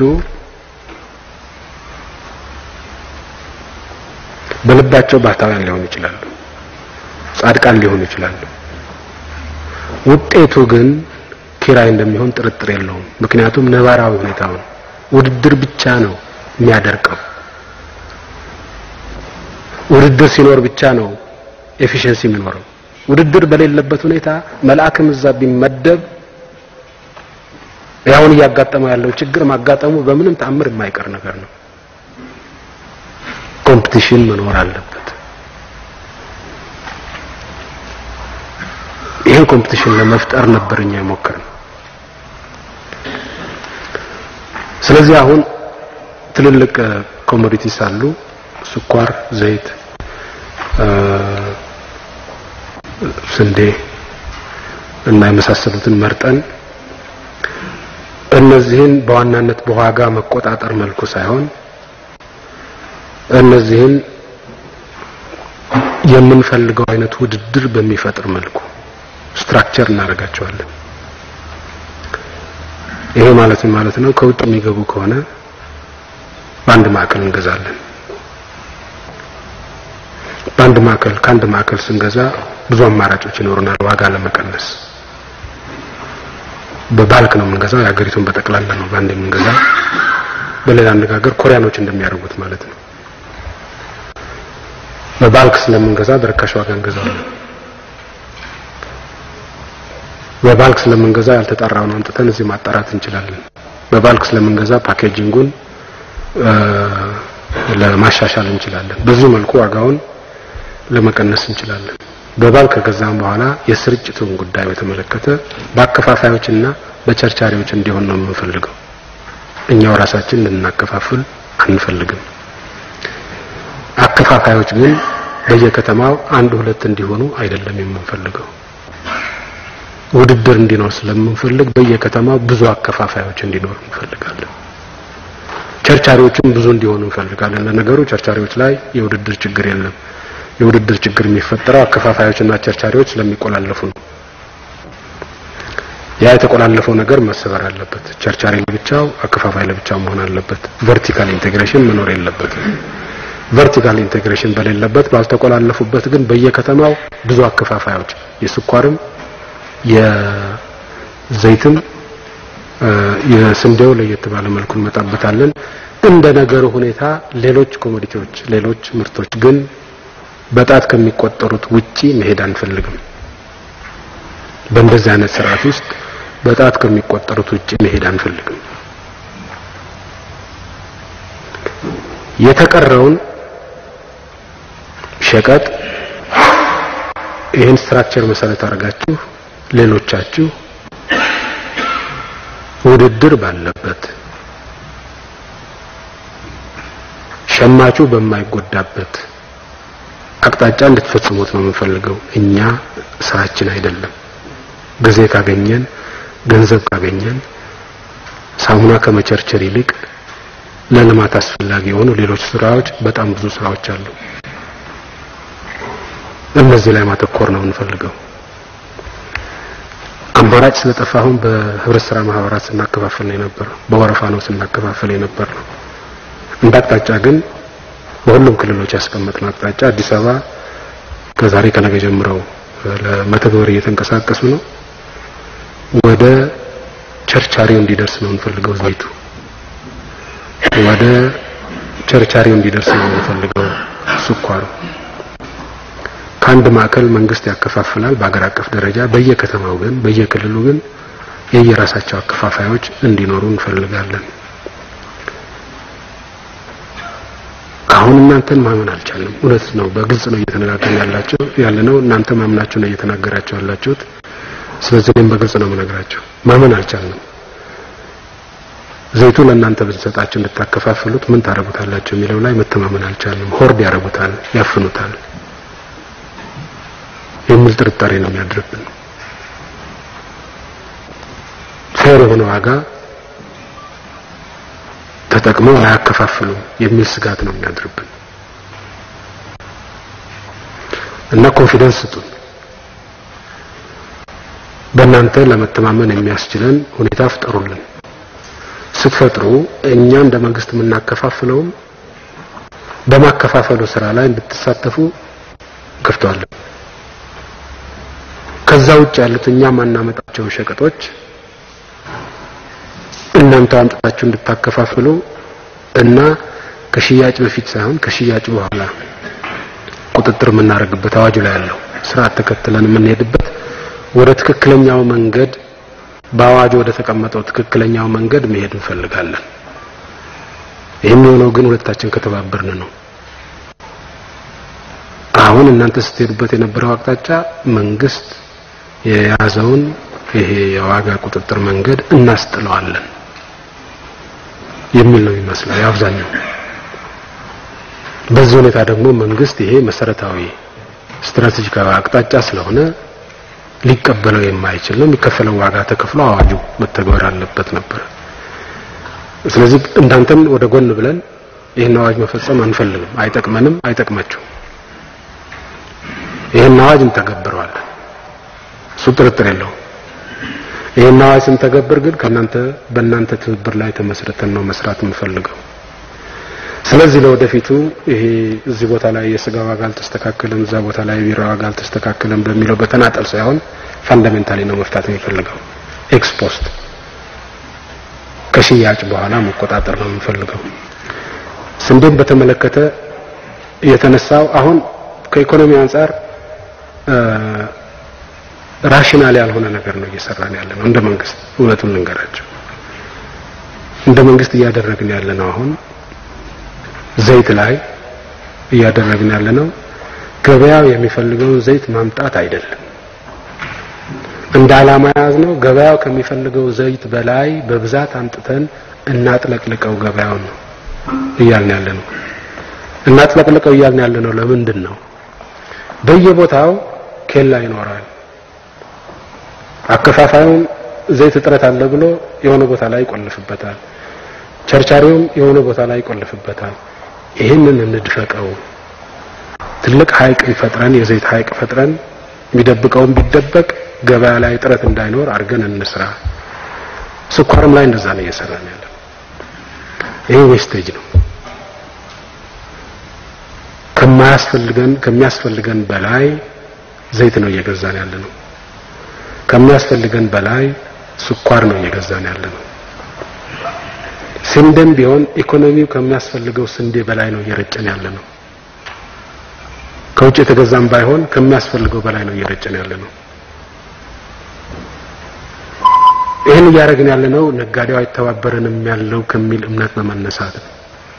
በልባቸው ባህታውያን ሊሆኑ ይችላሉ፣ ጻድቃን ሊሆኑ ይችላሉ። ውጤቱ ግን ኪራይ እንደሚሆን ጥርጥር የለውም። ምክንያቱም ነባራዊ ሁኔታውን ውድድር ብቻ ነው የሚያደርቀው። ውድድር ሲኖር ብቻ ነው ኤፊሽንሲ የሚኖረው። ውድድር በሌለበት ሁኔታ መልአክም እዛ ቢመደብ ያሁን እያጋጠመው ያለው ችግር ማጋጠሙ በምንም ተአምር የማይቀር ነገር ነው። ኮምፒቲሽን መኖር አለበት። ይህን ኮምፒቲሽን ለመፍጠር ነበር እኛ የሞከርነው። ስለዚህ አሁን ትልልቅ ኮሞዲቲስ አሉ፣ ስኳር፣ ዘይት፣ ስንዴ እና የመሳሰሉትን መርጠን እነዚህን በዋናነት በዋጋ መቆጣጠር መልኩ ሳይሆን እነዚህን የምንፈልገው አይነት ውድድር በሚፈጥር መልኩ ስትራክቸር እናደርጋቸዋለን። ይሄ ማለት ምን ማለት ነው? ከውጭ የሚገቡ ከሆነ በአንድ ማዕከል እንገዛለን። በአንድ ማዕከል ከአንድ ማዕከል ስንገዛ ብዙ አማራጮች ይኖሩናል ዋጋ ለመቀነስ። በባልክ ነው የምንገዛው፣ የሀገሪቱን በጠቅላላ ነው በአንድ የምንገዛው። በሌላ አነጋገር ኮሪያኖች እንደሚያደርጉት ማለት ነው። በባልክ ስለምንገዛ በርካሽ ዋጋ እንገዛለን። በባልክ ስለምንገዛ ያልተጣራውን አምጥተን እዚህ ማጣራት እንችላለን። በባልክ ስለምንገዛ ፓኬጂንጉን ለማሻሻል እንችላለን። በዚህ መልኩ ዋጋውን ለመቀነስ እንችላለን። በባልክ ከገዛም በኋላ የስርጭቱን ጉዳይ በተመለከተ በአከፋፋዮችና በቸርቻሪዎች እንዲሆን ነው የምንፈልገው። እኛው ራሳችን ልናከፋፍል አንፈልግም። አከፋፋዮች ግን በየከተማው አንድ ሁለት እንዲሆኑ አይደለም የምንፈልገው። ውድድር እንዲኖር ስለምንፈልግ በየከተማው ብዙ አከፋፋዮች እንዲኖር እንፈልጋለን። ቸርቻሪዎችም ብዙ እንዲሆኑ እንፈልጋለን። ለነገሩ ቸርቻሪዎች ላይ የውድድር ችግር የለም። የውድድር ችግር የሚፈጠረው አከፋፋዮችና ቸርቻሪዎች ስለሚቆላለፉ ነው። ያ የተቆላለፈው ነገር መሰበር አለበት። ቸርቻሪ ለብቻው፣ አከፋፋይ ለብቻው መሆን አለበት። ቨርቲካል ኢንቴግሬሽን መኖር የለበትም። ቨርቲካል ኢንቴግሬሽን በሌለበት ባልተቆላለፉበት ግን በየከተማው ብዙ አከፋፋዮች የስኳርም የዘይትም የስንዴው ለየት ባለ መልኩ እንመጣበታለን። እንደ ነገሩ ሁኔታ ሌሎች ኮሞዲቲዎች፣ ሌሎች ምርቶች ግን በጣት ከሚቆጠሩት ውጪ መሄድ አንፈልግም። በእንደዚህ አይነት ስርዓት ውስጥ በጣት ከሚቆጠሩት ውጪ መሄድ አንፈልግም። የተቀረውን ሸቀጥ ይህን ስትራክቸር መሰረት አድርጋችሁ ሌሎቻችሁ ውድድር ባለበት ሸማቹ በማይጎዳበት አቅጣጫ እንድትፈጽሙት ነው የምንፈልገው። እኛ ስራችን አይደለም። ጊዜ ካገኘን ገንዘብ ካገኘን ሳሙና ከመቸርቸር ይልቅ ለልማት አስፈላጊ የሆኑ ሌሎች ስራዎች በጣም ብዙ ስራዎች አሉ። እነዚህ ላይ ማተኮር ነው የምንፈልገው። አማራጭ ስለጠፋ አሁን በህብረት ስራ ማህበራት ስናከፋፍል ነው የነበረው፣ በወረፋ ነው ስናከፋፍል የነበር ነው። እንደ አቅጣጫ ግን በሁሉም ክልሎች ያስቀመጥነው አቅጣጫ አዲስ አበባ ከዛሬ ከነገ ጀምረው ለመተግበር እየተንቀሳቀሱ ነው። ወደ ቸርቻሪው እንዲደርስ ነው የምንፈልገው ዘይቱ ወደ ቸርቻሪው እንዲደርስ ነው የምንፈልገው ስኳሩ። ከአንድ ማዕከል መንግስት ያከፋፍላል በአገር አቀፍ ደረጃ። በየከተማው ግን በየክልሉ ግን የየራሳቸው አከፋፋዮች እንዲኖሩ እንፈልጋለን። አሁን እናንተን ማመን አልቻለም። እውነት ነው፣ በግልጽ ነው እየተነጋገርን ያላቸው ያለ ነው። እናንተ ማምናችሁ ነው እየተናገራችሁ ያላችሁት። ስለዚህ እኔም በግልጽ ነው የምነግራቸው። ማመን አልቻልንም። ዘይቱ ለእናንተ ብንሰጣችሁ እንድታከፋፍሉት ምን ታደርጉታላችሁ የሚለው ላይ መተማመን አልቻልንም። ሆርድ ያደርጉታል፣ ያፍኑታል የሚል ጥርጣሬ ነው የሚያድርብን። ፌር የሆነ ዋጋ ተጠቅመው አያከፋፍሉም የሚል ስጋት ነው የሚያድርብን እና ኮንፊደንስ ስጡን። በእናንተ ለመተማመን የሚያስችለን ሁኔታ ፍጠሩልን። ስትፈጥሩ እኛ እንደ መንግስት የምናከፋፍለውም በማከፋፈሉ ስራ ላይ እንድትሳተፉ ከፍተዋለን። ከዛ ውጭ ያሉት እኛ ማናመጣቸው ሸቀጦች እናንተ አምጥታችሁ እንድታከፋፍሉ እና ከሽያጭ በፊት ሳይሆን ከሽያጭ በኋላ ቁጥጥር የምናደርግበት አዋጁ ላይ ያለው ስርዓት ተከትለን የምንሄድበት ወደ ትክክለኛው መንገድ በአዋጁ ወደ ተቀመጠው ትክክለኛው መንገድ መሄድ እንፈልጋለን። ይህም የሆነው ግን ሁለታችን ከተባበርን ነው። አሁን እናንተ ስትሄዱበት የነበረው አቅጣጫ መንግስት የያዘውን ይሄ የዋጋ ቁጥጥር መንገድ እናስጥለዋለን የሚል ነው የሚመስለው የአብዛኛው። በዚህ ሁኔታ ደግሞ መንግስት ይሄ መሰረታዊ ስትራቴጂካዊ አቅጣጫ ስለሆነ ሊቀበለው የማይችል ነው። የሚከፈለው ዋጋ ተከፍሎ አዋጁ መተግበር አለበት ነበር። ስለዚህ እንዳንተን ወደ ጎን ብለን ይህን አዋጅ መፈጸም አንፈልግም፣ አይጠቅመንም፣ አይጠቅማችሁም። ይህን አዋጅ እንተገብረዋለን። እሱ ጥርጥር የለውም። ይህን አዋጅ ስንተገብር ግን ከእናንተ በእናንተ ትብብር ላይ ተመስርተን ነው መስራት የምንፈልገው። ስለዚህ ለወደፊቱ ይሄ እዚህ ቦታ ላይ የስጋ ዋጋ አልተስተካከለም፣ እዛ ቦታ ላይ የቢራ ዋጋ አልተስተካከለም በሚለው በተናጠል ሳይሆን ፋንዳሜንታሊ ነው መፍታት የሚፈልገው። ኤክስፖስት ከሽያጭ በኋላ መቆጣጠር ነው የምንፈልገው። ስንዴን በተመለከተ የተነሳው አሁን ከኢኮኖሚ አንጻር ራሽናል ያልሆነ ነገር ነው እየሰራን ያለ ነው። እንደ መንግስት እውነቱን ልንገራቸው፣ እንደ መንግስት እያደረግን ያለ ነው አሁን ዘይት ላይ እያደረግን ያለ ነው። ገበያው የሚፈልገውን ዘይት ማምጣት አይደለም። እንደ ዓላማ ያዝ ነው ገበያው ከሚፈልገው ዘይት በላይ በብዛት አምጥተን እናጥለቅልቀው ገበያውን ነው እያልን ያለ ነው። እናጥለቅልቀው እያልን ያለ ነው። ለምንድን ነው? በየቦታው ኬላ ይኖራል። አከፋፋዩም ዘይት እጥረት አለ ብሎ የሆነ ቦታ ላይ ይቆልፍበታል። ቸርቻሪውም የሆነ ቦታ ላይ ይቆልፍበታል። ይህንን እንድፈቀው ትልቅ ሀይቅ ፈጥረን የዘይት ሀይቅ ፈጥረን የሚደብቀውን ቢደበቅ ገበያ ላይ እጥረት እንዳይኖር አድርገን እንስራ። ስኳርም ላይ እንደዛ ነው እየሰራን ያለ። ይሄ ዌስቴጅ ነው። ከማያስፈልገን ከሚያስፈልገን በላይ ዘይት ነው እየገዛን ያለ ነው። ከሚያስፈልገን በላይ ስኳር ነው እየገዛን ያለ ነው። ስንዴም ቢሆን ኢኮኖሚው ከሚያስፈልገው ስንዴ በላይ ነው እየረጨን ያለ ነው። ከውጭ የተገዛም ባይሆን ከሚያስፈልገው በላይ ነው እየረጨን ያለ ነው። ይህን እያደረግን ያለ ነው ነጋዴው አይተባበረንም ያለው ከሚል እምነት በመነሳት ነው።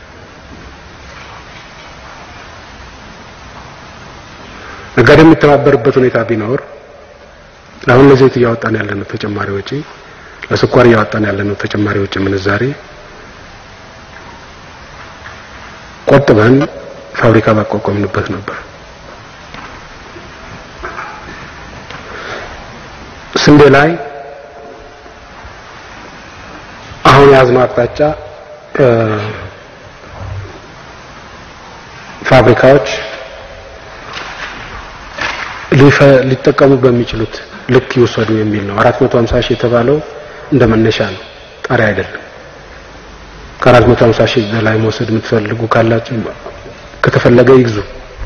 ነጋዴው የሚተባበርበት ሁኔታ ቢኖር አሁን ለዘይት እያወጣን ያለ ነው ተጨማሪ ወጪ፣ ለስኳር እያወጣን ያለ ነው ተጨማሪ ወጪ ምንዛሬ ቆጥበን ፋብሪካ ባቋቋምንበት ነበር። ስንዴ ላይ አሁን የያዝነው አቅጣጫ ፋብሪካዎች ሊጠቀሙ በሚችሉት ልክ ይወሰዱ የሚል ነው። 450 ሺህ የተባለው እንደ መነሻ ነው፣ ጣሪያ አይደለም። ከ450 ሺህ በላይ መውሰድ የምትፈልጉ ካላችሁ ከተፈለገ ይግዙ።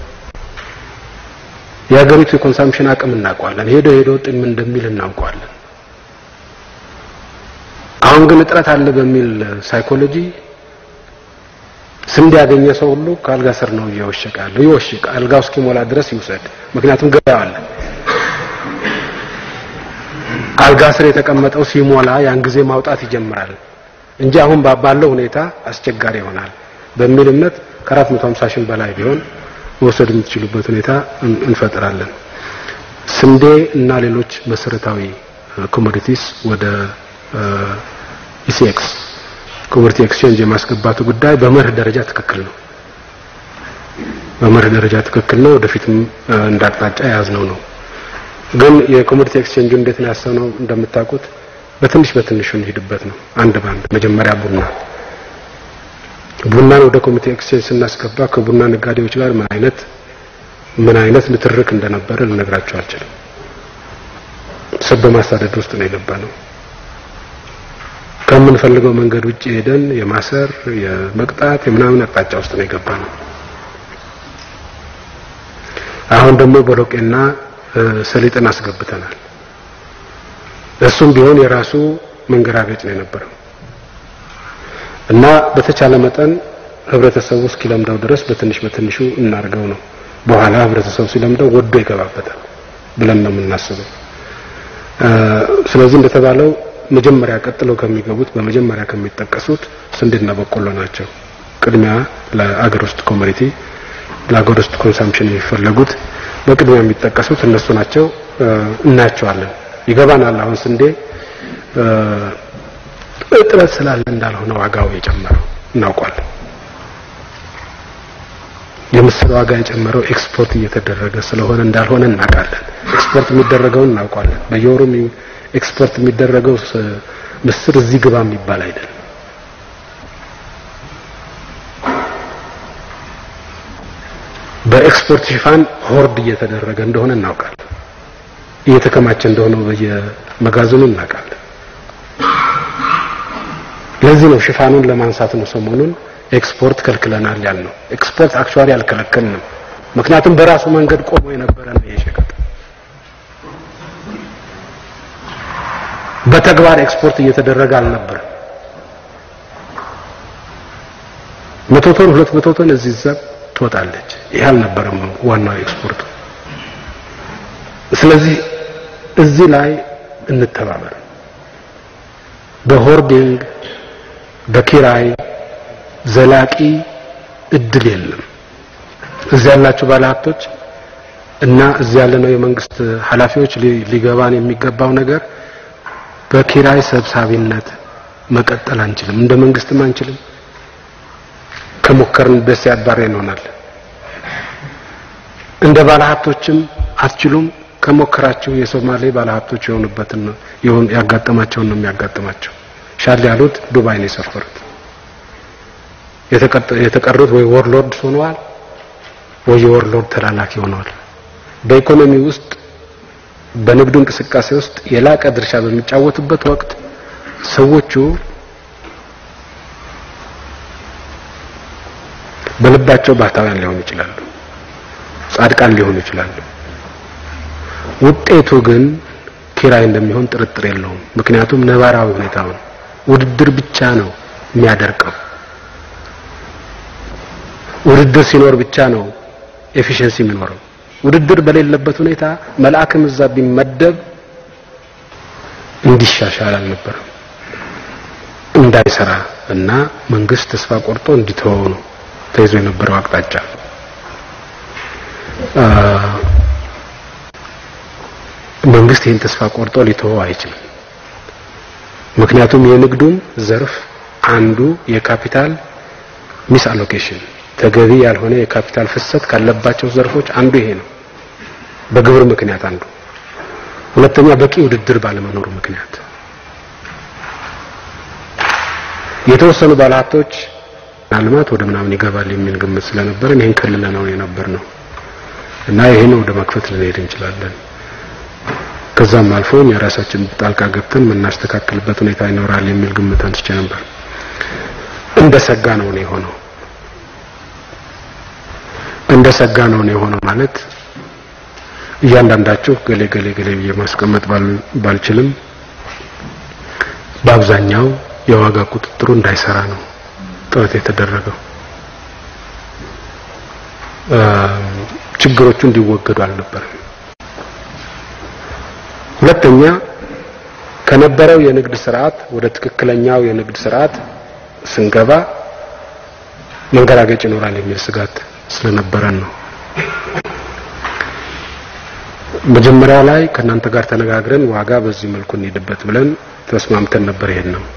የሀገሪቱ የኮንሳምፕሽን አቅም እናውቀዋለን። ሄዶ ሄዶ ጥም እንደሚል እናውቀዋለን። አሁን ግን እጥረት አለ በሚል ሳይኮሎጂ ስንዴ ያገኘ ሰው ሁሉ ከአልጋ ስር ነው እየወሸቀ ያለው። ይወሽቅ፣ አልጋው እስኪሞላ ድረስ ይውሰድ። ምክንያቱም ገበያ አለ። አልጋ ስር የተቀመጠው ሲሞላ ያን ጊዜ ማውጣት ይጀምራል እንጂ አሁን ባለው ሁኔታ አስቸጋሪ ይሆናል በሚል እምነት ከ450 ሺህ በላይ ቢሆን መውሰድ የምትችሉበት ሁኔታ እንፈጥራለን። ስንዴ እና ሌሎች መሰረታዊ ኮሞዲቲስ ወደ ኢሲኤክስ ኮሞዲቲ ኤክስቼንጅ የማስገባቱ ጉዳይ በመርህ ደረጃ ትክክል ነው። በመርህ ደረጃ ትክክል ነው። ወደፊትም እንዳቅጣጫ የያዝነው ነው። ግን የኮሞዲቲ ኤክስቼንጁ እንዴት ነው ያሰብነው? እንደምታውቁት በትንሽ በትንሹ እንሂድበት ነው። አንድ ባንድ መጀመሪያ ቡና ቡናን ወደ ኮሚቴ ኤክስቼንጅ ስናስገባ ከቡና ነጋዴዎች ጋር ምን አይነት ምን አይነት ንትርክ እንደነበረ ልነግራቸው አልችልም። ሰብ በማሳደድ ውስጥ ነው የገባ ነው። ከምንፈልገው መንገድ ውጭ ሄደን የማሰር የመቅጣት የምናምን አቅጣጫ ውስጥ ነው የገባ ነው። አሁን ደግሞ ቦሎቄና ሰሊጥን አስገብተናል። እሱም ቢሆን የራሱ መንገራገጭ ነው የነበረው እና በተቻለ መጠን ህብረተሰቡ እስኪለምደው ድረስ በትንሽ በትንሹ እናርገው ነው። በኋላ ህብረተሰቡ ሲለምደው ወዶ ይገባበታል ብለን ነው የምናስበው። ስለዚህ እንደተባለው መጀመሪያ ቀጥለው ከሚገቡት በመጀመሪያ ከሚጠቀሱት ስንዴና በቆሎ ናቸው። ቅድሚያ ለአገር ውስጥ ኮሞዲቲ ለአገር ውስጥ ኮንሳምፕሽን የሚፈለጉት በቅድሚያ የሚጠቀሱት እነሱ ናቸው። እናያቸዋለን። ይገባናል። አሁን ስንዴ እጥረት ስላለ እንዳልሆነ ዋጋው የጨመረው እናውቋለን። የምስር ዋጋ የጨመረው ኤክስፖርት እየተደረገ ስለሆነ እንዳልሆነ እናውቃለን። ኤክስፖርት የሚደረገውን እናውቋለን። በየወሩ ኤክስፖርት የሚደረገው ምስር እዚህ ግባ የሚባል አይደለም። በኤክስፖርት ሽፋን ሆርድ እየተደረገ እንደሆነ እናውቃለን። እየተከማቸ እንደሆነ በየመጋዘኑ እናውቃለን። ለዚህ ነው ሽፋኑን ለማንሳት ነው ሰሞኑን ኤክስፖርት ከልክለናል ያልነው። ኤክስፖርት አክቹዋሊ አልከለከልንም። ምክንያቱም በራሱ መንገድ ቆሞ የነበረ ነው ይሄ ሸቀጥ። በተግባር ኤክስፖርት እየተደረገ አልነበረም። መቶ ቶን ሁለት መቶ ቶን እዚህ እዛ ትወጣለች። ይህ አልነበረም ዋናው ኤክስፖርቱ። ስለዚህ እዚህ ላይ እንተባበር። በሆርዲንግ በኪራይ ዘላቂ እድል የለም። እዚህ ያላችሁ ባለሀብቶች እና እዚህ ያለነው የመንግስት ኃላፊዎች ሊገባን የሚገባው ነገር በኪራይ ሰብሳቢነት መቀጠል አንችልም። እንደ መንግስትም አንችልም። ከሞከርን ደስ ያባረ ይሆናል። እንደ ባለሀብቶችም አትችሉም። ከሞከራችሁ የሶማሌ ባለሀብቶች የሆኑበትን ነው ያጋጠማቸውን ነው የሚያጋጥማቸው። ሻል ያሉት ዱባይ ነው የሰፈሩት። የተቀሩት ወይ ወርሎርድ ሆነዋል ወይ የወርሎርድ ተላላኪ ሆነዋል። በኢኮኖሚ ውስጥ በንግዱ እንቅስቃሴ ውስጥ የላቀ ድርሻ በሚጫወቱበት ወቅት ሰዎቹ በልባቸው ባህታውያን ሊሆኑ ይችላሉ፣ ጻድቃን ሊሆኑ ይችላሉ። ውጤቱ ግን ኪራይ እንደሚሆን ጥርጥር የለውም። ምክንያቱም ነባራዊ ሁኔታውን ውድድር ብቻ ነው የሚያደርቀው። ውድድር ሲኖር ብቻ ነው ኤፊሽንሲ የሚኖረው። ውድድር በሌለበት ሁኔታ መልአክም እዛ ቢመደብ እንዲሻሻል አልነበረም እንዳይሰራ እና መንግስት ተስፋ ቆርጦ እንዲተወው ነው ተይዞ የነበረው አቅጣጫ። መንግስት ይህን ተስፋ ቆርጦ ሊተወው አይችልም። ምክንያቱም የንግዱም ዘርፍ አንዱ የካፒታል ሚስ አሎኬሽን ተገቢ ያልሆነ የካፒታል ፍሰት ካለባቸው ዘርፎች አንዱ ይሄ ነው። በግብር ምክንያት አንዱ፣ ሁለተኛ በቂ ውድድር ባለመኖሩ ምክንያት የተወሰኑ ባለሀብቶች ልማት ወደ ምናምን ይገባል የሚል ግምት ስለነበረን ይሄን ክልል ነው የነበር ነው እና ይሄን ወደ መክፈት ልንሄድ እንችላለን። ከዛም አልፎ የራሳችን ጣልቃ ገብተን የምናስተካክልበት ሁኔታ ይኖራል የሚል ግምት አንስቼ ነበር። እንደ ሰጋ ነው ነው የሆነው። እንደ ሰጋ ነው ነው የሆነው ማለት እያንዳንዳችሁ ገሌ ገሌ ገሌ ብዬ ማስቀመጥ ባልችልም በአብዛኛው የዋጋ ቁጥጥሩ እንዳይሰራ ነው ጥረት የተደረገው። ችግሮቹ እንዲወገዱ አልነበረም። ሁለተኛ ከነበረው የንግድ ስርዓት ወደ ትክክለኛው የንግድ ስርዓት ስንገባ መንገራገጭ ይኖራል የሚል ስጋት ስለነበረን ነው። መጀመሪያ ላይ ከእናንተ ጋር ተነጋግረን ዋጋ በዚህ መልኩ እንሄድበት ብለን ተስማምተን ነበር። ይሄን ነው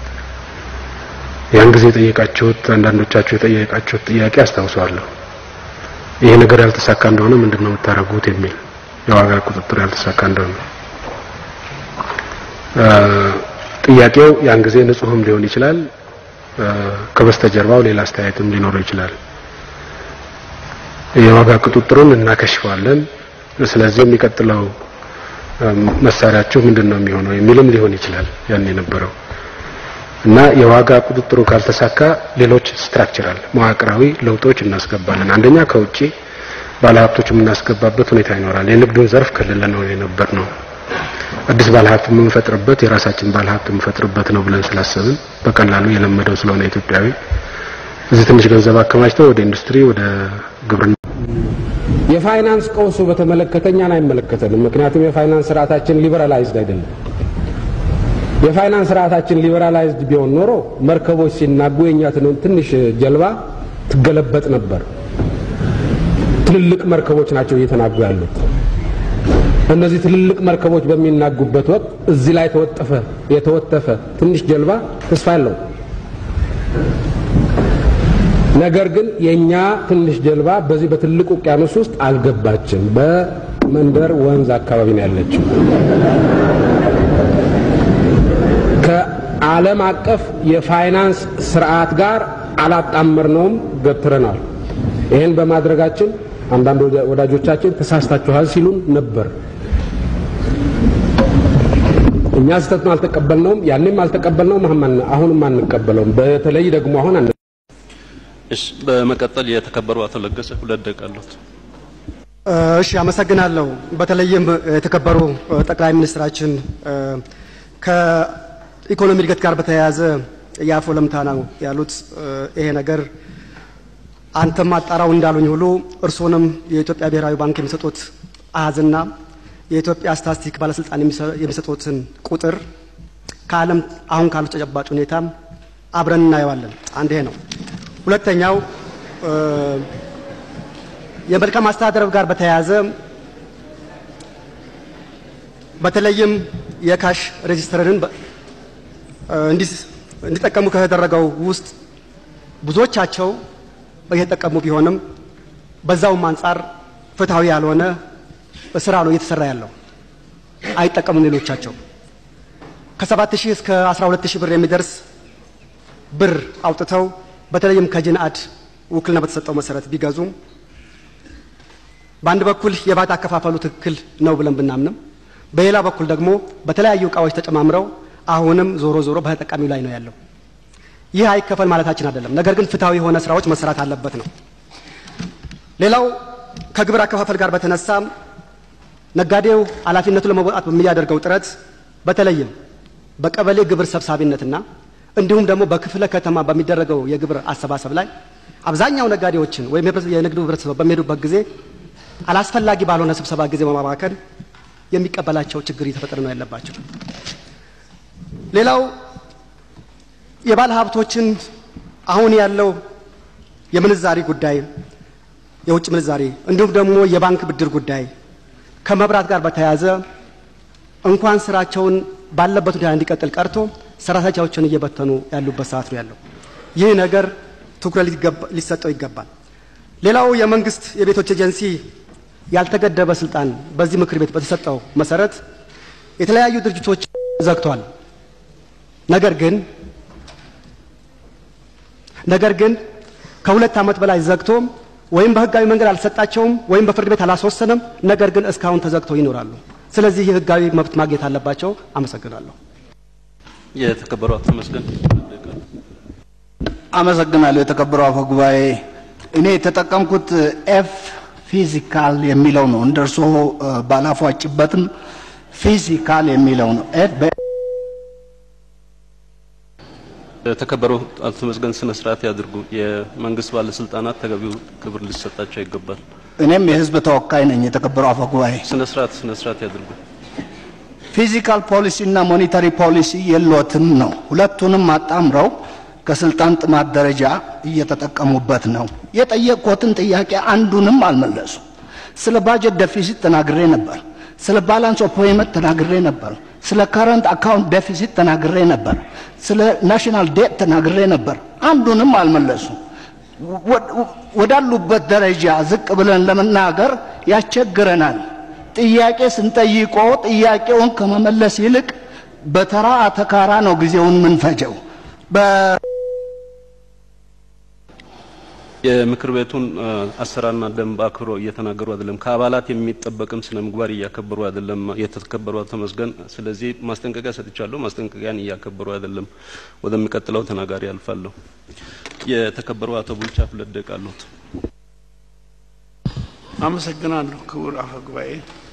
ያን ጊዜ የጠየቃችሁት አንዳንዶቻችሁ የጠየቃችሁት ጥያቄ አስታውሰዋለሁ። ይሄ ነገር ያልተሳካ እንደሆነ ምንድን ነው የምታደርጉት የሚል የዋጋ ቁጥጥር ያልተሳካ እንደሆነ ጥያቄው ያን ጊዜ ንጹህም ሊሆን ይችላል፣ ከበስተጀርባው ሌላ አስተያየትም ሊኖረው ይችላል። የዋጋ ቁጥጥሩን እናከሽፈዋለን፣ ስለዚህ የሚቀጥለው መሳሪያችሁ ምንድን ነው የሚሆነው የሚልም ሊሆን ይችላል ያን የነበረው እና የዋጋ ቁጥጥሩ ካልተሳካ ሌሎች ስትራክቸራል መዋቅራዊ ለውጦች እናስገባለን። አንደኛ ከውጪ ባለሀብቶች የምናስገባበት ሁኔታ ይኖራል። የንግዱን ዘርፍ ክልል ነው የነበር ነው አዲስ ባለሀብት የምንፈጥርበት የራሳችን ባለሀብት የምንፈጥርበት ነው ብለን ስላሰብን በቀላሉ የለመደው ስለሆነ ኢትዮጵያዊ እዚህ ትንሽ ገንዘብ አከማችተው ወደ ኢንዱስትሪ ወደ ግብርና የፋይናንስ ቀውሱ በተመለከተ እኛን አይመለከተንም። ምክንያቱም የፋይናንስ ስርዓታችን ሊበራላይዝድ አይደለም። የፋይናንስ ስርዓታችን ሊበራላይዝድ ቢሆን ኖሮ መርከቦች ሲናጉ የኛ ትንሽ ጀልባ ትገለበጥ ነበር። ትልልቅ መርከቦች ናቸው እየተናጉ ያሉት። እነዚህ ትልልቅ መርከቦች በሚናጉበት ወቅት እዚህ ላይ ተወጠፈ የተወተፈ ትንሽ ጀልባ ተስፋ ያለው ነገር ግን የኛ ትንሽ ጀልባ በዚህ በትልቅ ውቅያኖስ ውስጥ አልገባችም። በመንደር ወንዝ አካባቢ ነው ያለችው። ከዓለም አቀፍ የፋይናንስ ስርዓት ጋር አላጣመርነውም፣ ገትረናል። ይህን በማድረጋችን አንዳንድ ወዳጆቻችን ተሳስታችኋል ሲሉን ነበር። እኛ ስህተቱን አልተቀበልነውም፣ ያኔም አልተቀበልነውም፣ አሁንም አንቀበለውም። በተለይ ደግሞ አሁን አንድ እሺ፣ በመቀጠል የተከበሩ አቶ ለገሰ ሁለት ደቂቃ አሉት። እሺ አመሰግናለሁ። በተለይም የተከበሩ ጠቅላይ ሚኒስትራችን ከኢኮኖሚ እድገት ጋር በተያያዘ የአፎ ለምታ ነው ያሉት። ይሄ ነገር አንተም አጣራው እንዳሉኝ ሁሉ እርስዎንም የኢትዮጵያ ብሔራዊ ባንክ የሚሰጡት አሃዝና የኢትዮጵያ ስታቲስቲክ ባለስልጣን የሚሰጡትን ቁጥር ከዓለም አሁን ካሉት ተጨባጭ ሁኔታ አብረን እናየዋለን። አንድ ይሄ ነው። ሁለተኛው የመልካም አስተዳደር ጋር በተያያዘ በተለይም የካሽ ሬጂስተርን እንዲጠቀሙ ከተደረገው ውስጥ ብዙዎቻቸው እየተጠቀሙ ቢሆንም በዛውም አንጻር ፍትሐዊ ያልሆነ ስራ ነው እየተሰራ ያለው። አይጠቀሙም። ሌሎቻቸው ከሰባት ሺህ እስከ አስራ ሁለት ሺህ ብር የሚደርስ ብር አውጥተው በተለይም ከጅንአድ ውክልና በተሰጠው መሰረት ቢገዙም በአንድ በኩል የባት አከፋፈሉ ትክክል ነው ብለን ብናምንም በሌላ በኩል ደግሞ በተለያዩ እቃዎች ተጨማምረው አሁንም ዞሮ ዞሮ በተጠቃሚው ላይ ነው ያለው። ይህ አይከፈል ማለታችን አይደለም። ነገር ግን ፍትሐዊ የሆነ ስራዎች መሰራት አለበት ነው። ሌላው ከግብር አከፋፈል ጋር በተነሳ ነጋዴው ኃላፊነቱን ለመወጣት በሚያደርገው ጥረት በተለይም በቀበሌ ግብር ሰብሳቢነትና እንዲሁም ደግሞ በክፍለ ከተማ በሚደረገው የግብር አሰባሰብ ላይ አብዛኛው ነጋዴዎችን ወይም የንግዱ ህብረተሰብ በሚሄዱበት ጊዜ አላስፈላጊ ባልሆነ ስብሰባ ጊዜ በማባከን የሚቀበላቸው ችግር እየተፈጠረ ነው ያለባቸው። ሌላው የባለ ሀብቶችን አሁን ያለው የምንዛሪ ጉዳይ የውጭ ምንዛሪ እንዲሁም ደግሞ የባንክ ብድር ጉዳይ ከመብራት ጋር በተያያዘ እንኳን ስራቸውን ባለበት ሁኔታ እንዲቀጥል ቀርቶ ሰራተኞቻቸውን እየበተኑ ያሉበት ሰዓት ነው ያለው። ይህ ነገር ትኩረት ሊሰጠው ይገባል። ሌላው የመንግስት የቤቶች ኤጀንሲ ያልተገደበ ስልጣን በዚህ ምክር ቤት በተሰጠው መሰረት የተለያዩ ድርጅቶች ዘግቷል። ነገር ግን ነገር ግን ከሁለት ዓመት በላይ ዘግቶ ወይም በህጋዊ መንገድ አልሰጣቸውም ወይም በፍርድ ቤት አላስወሰነም። ነገር ግን እስካሁን ተዘግተው ይኖራሉ። ስለዚህ ህጋዊ መብት ማግኘት አለባቸው። አመሰግናለሁ። የተከበሩ አቶ መስገን አመሰግናለሁ። የተከበሩ አፈ ጉባኤ፣ እኔ የተጠቀምኩት ኤፍ ፊዚካል የሚለው ነው። እንደ እርስዎ ባላፏጭበትም ፊዚካል የሚለው ነው። ኤፍ የተከበሩ አቶ መስገን ስነ ስርዓት ያድርጉ። የመንግስት ባለስልጣናት ተገቢው ክብር ሊሰጣቸው ይገባል። እኔም የህዝብ ተወካይ ነኝ። የተከበሩ አፈ ጉባኤ፣ ስነ ስርዓት ስነ ስርዓት ያድርጉ። ፊዚካል ፖሊሲ እና ሞኔታሪ ፖሊሲ የሎትም ነው። ሁለቱንም አጣምረው ከስልጣን ጥማት ደረጃ እየተጠቀሙበት ነው። የጠየቅኩትን ጥያቄ አንዱንም አልመለሱ። ስለ ባጀት ደፊሲት ተናግሬ ነበር። ስለ ባላንስ ኦፍ ፔመንት ተናግሬ ነበር። ስለ ከረንት አካውንት ዴፊሲት ተናግሬ ነበር። ስለ ናሽናል ዴት ተናግሬ ነበር። አንዱንም አልመለሱ። ወዳሉበት ደረጃ ዝቅ ብለን ለመናገር ያስቸግረናል። ጥያቄ ስንጠይቆ ጥያቄውን ከመመለስ ይልቅ በተራ አተካራ ነው ጊዜውን ምንፈጀው። የምክር ቤቱን አሰራርና ደንብ አክብሮ እየተናገሩ አይደለም። ከአባላት የሚጠበቅም ስነ ምግባር እያከበሩ አይደለም። የተከበሩ አቶ መስገን፣ ስለዚህ ማስጠንቀቂያ ሰጥቻለሁ። ማስጠንቀቂያን እያከበሩ አይደለም። ወደሚቀጥለው ተናጋሪ አልፋለሁ። የተከበሩ አቶ ቡልቻ ሁለት ደቂቃ አሉት። አመሰግናለሁ ክቡር አፈ ጉባኤ።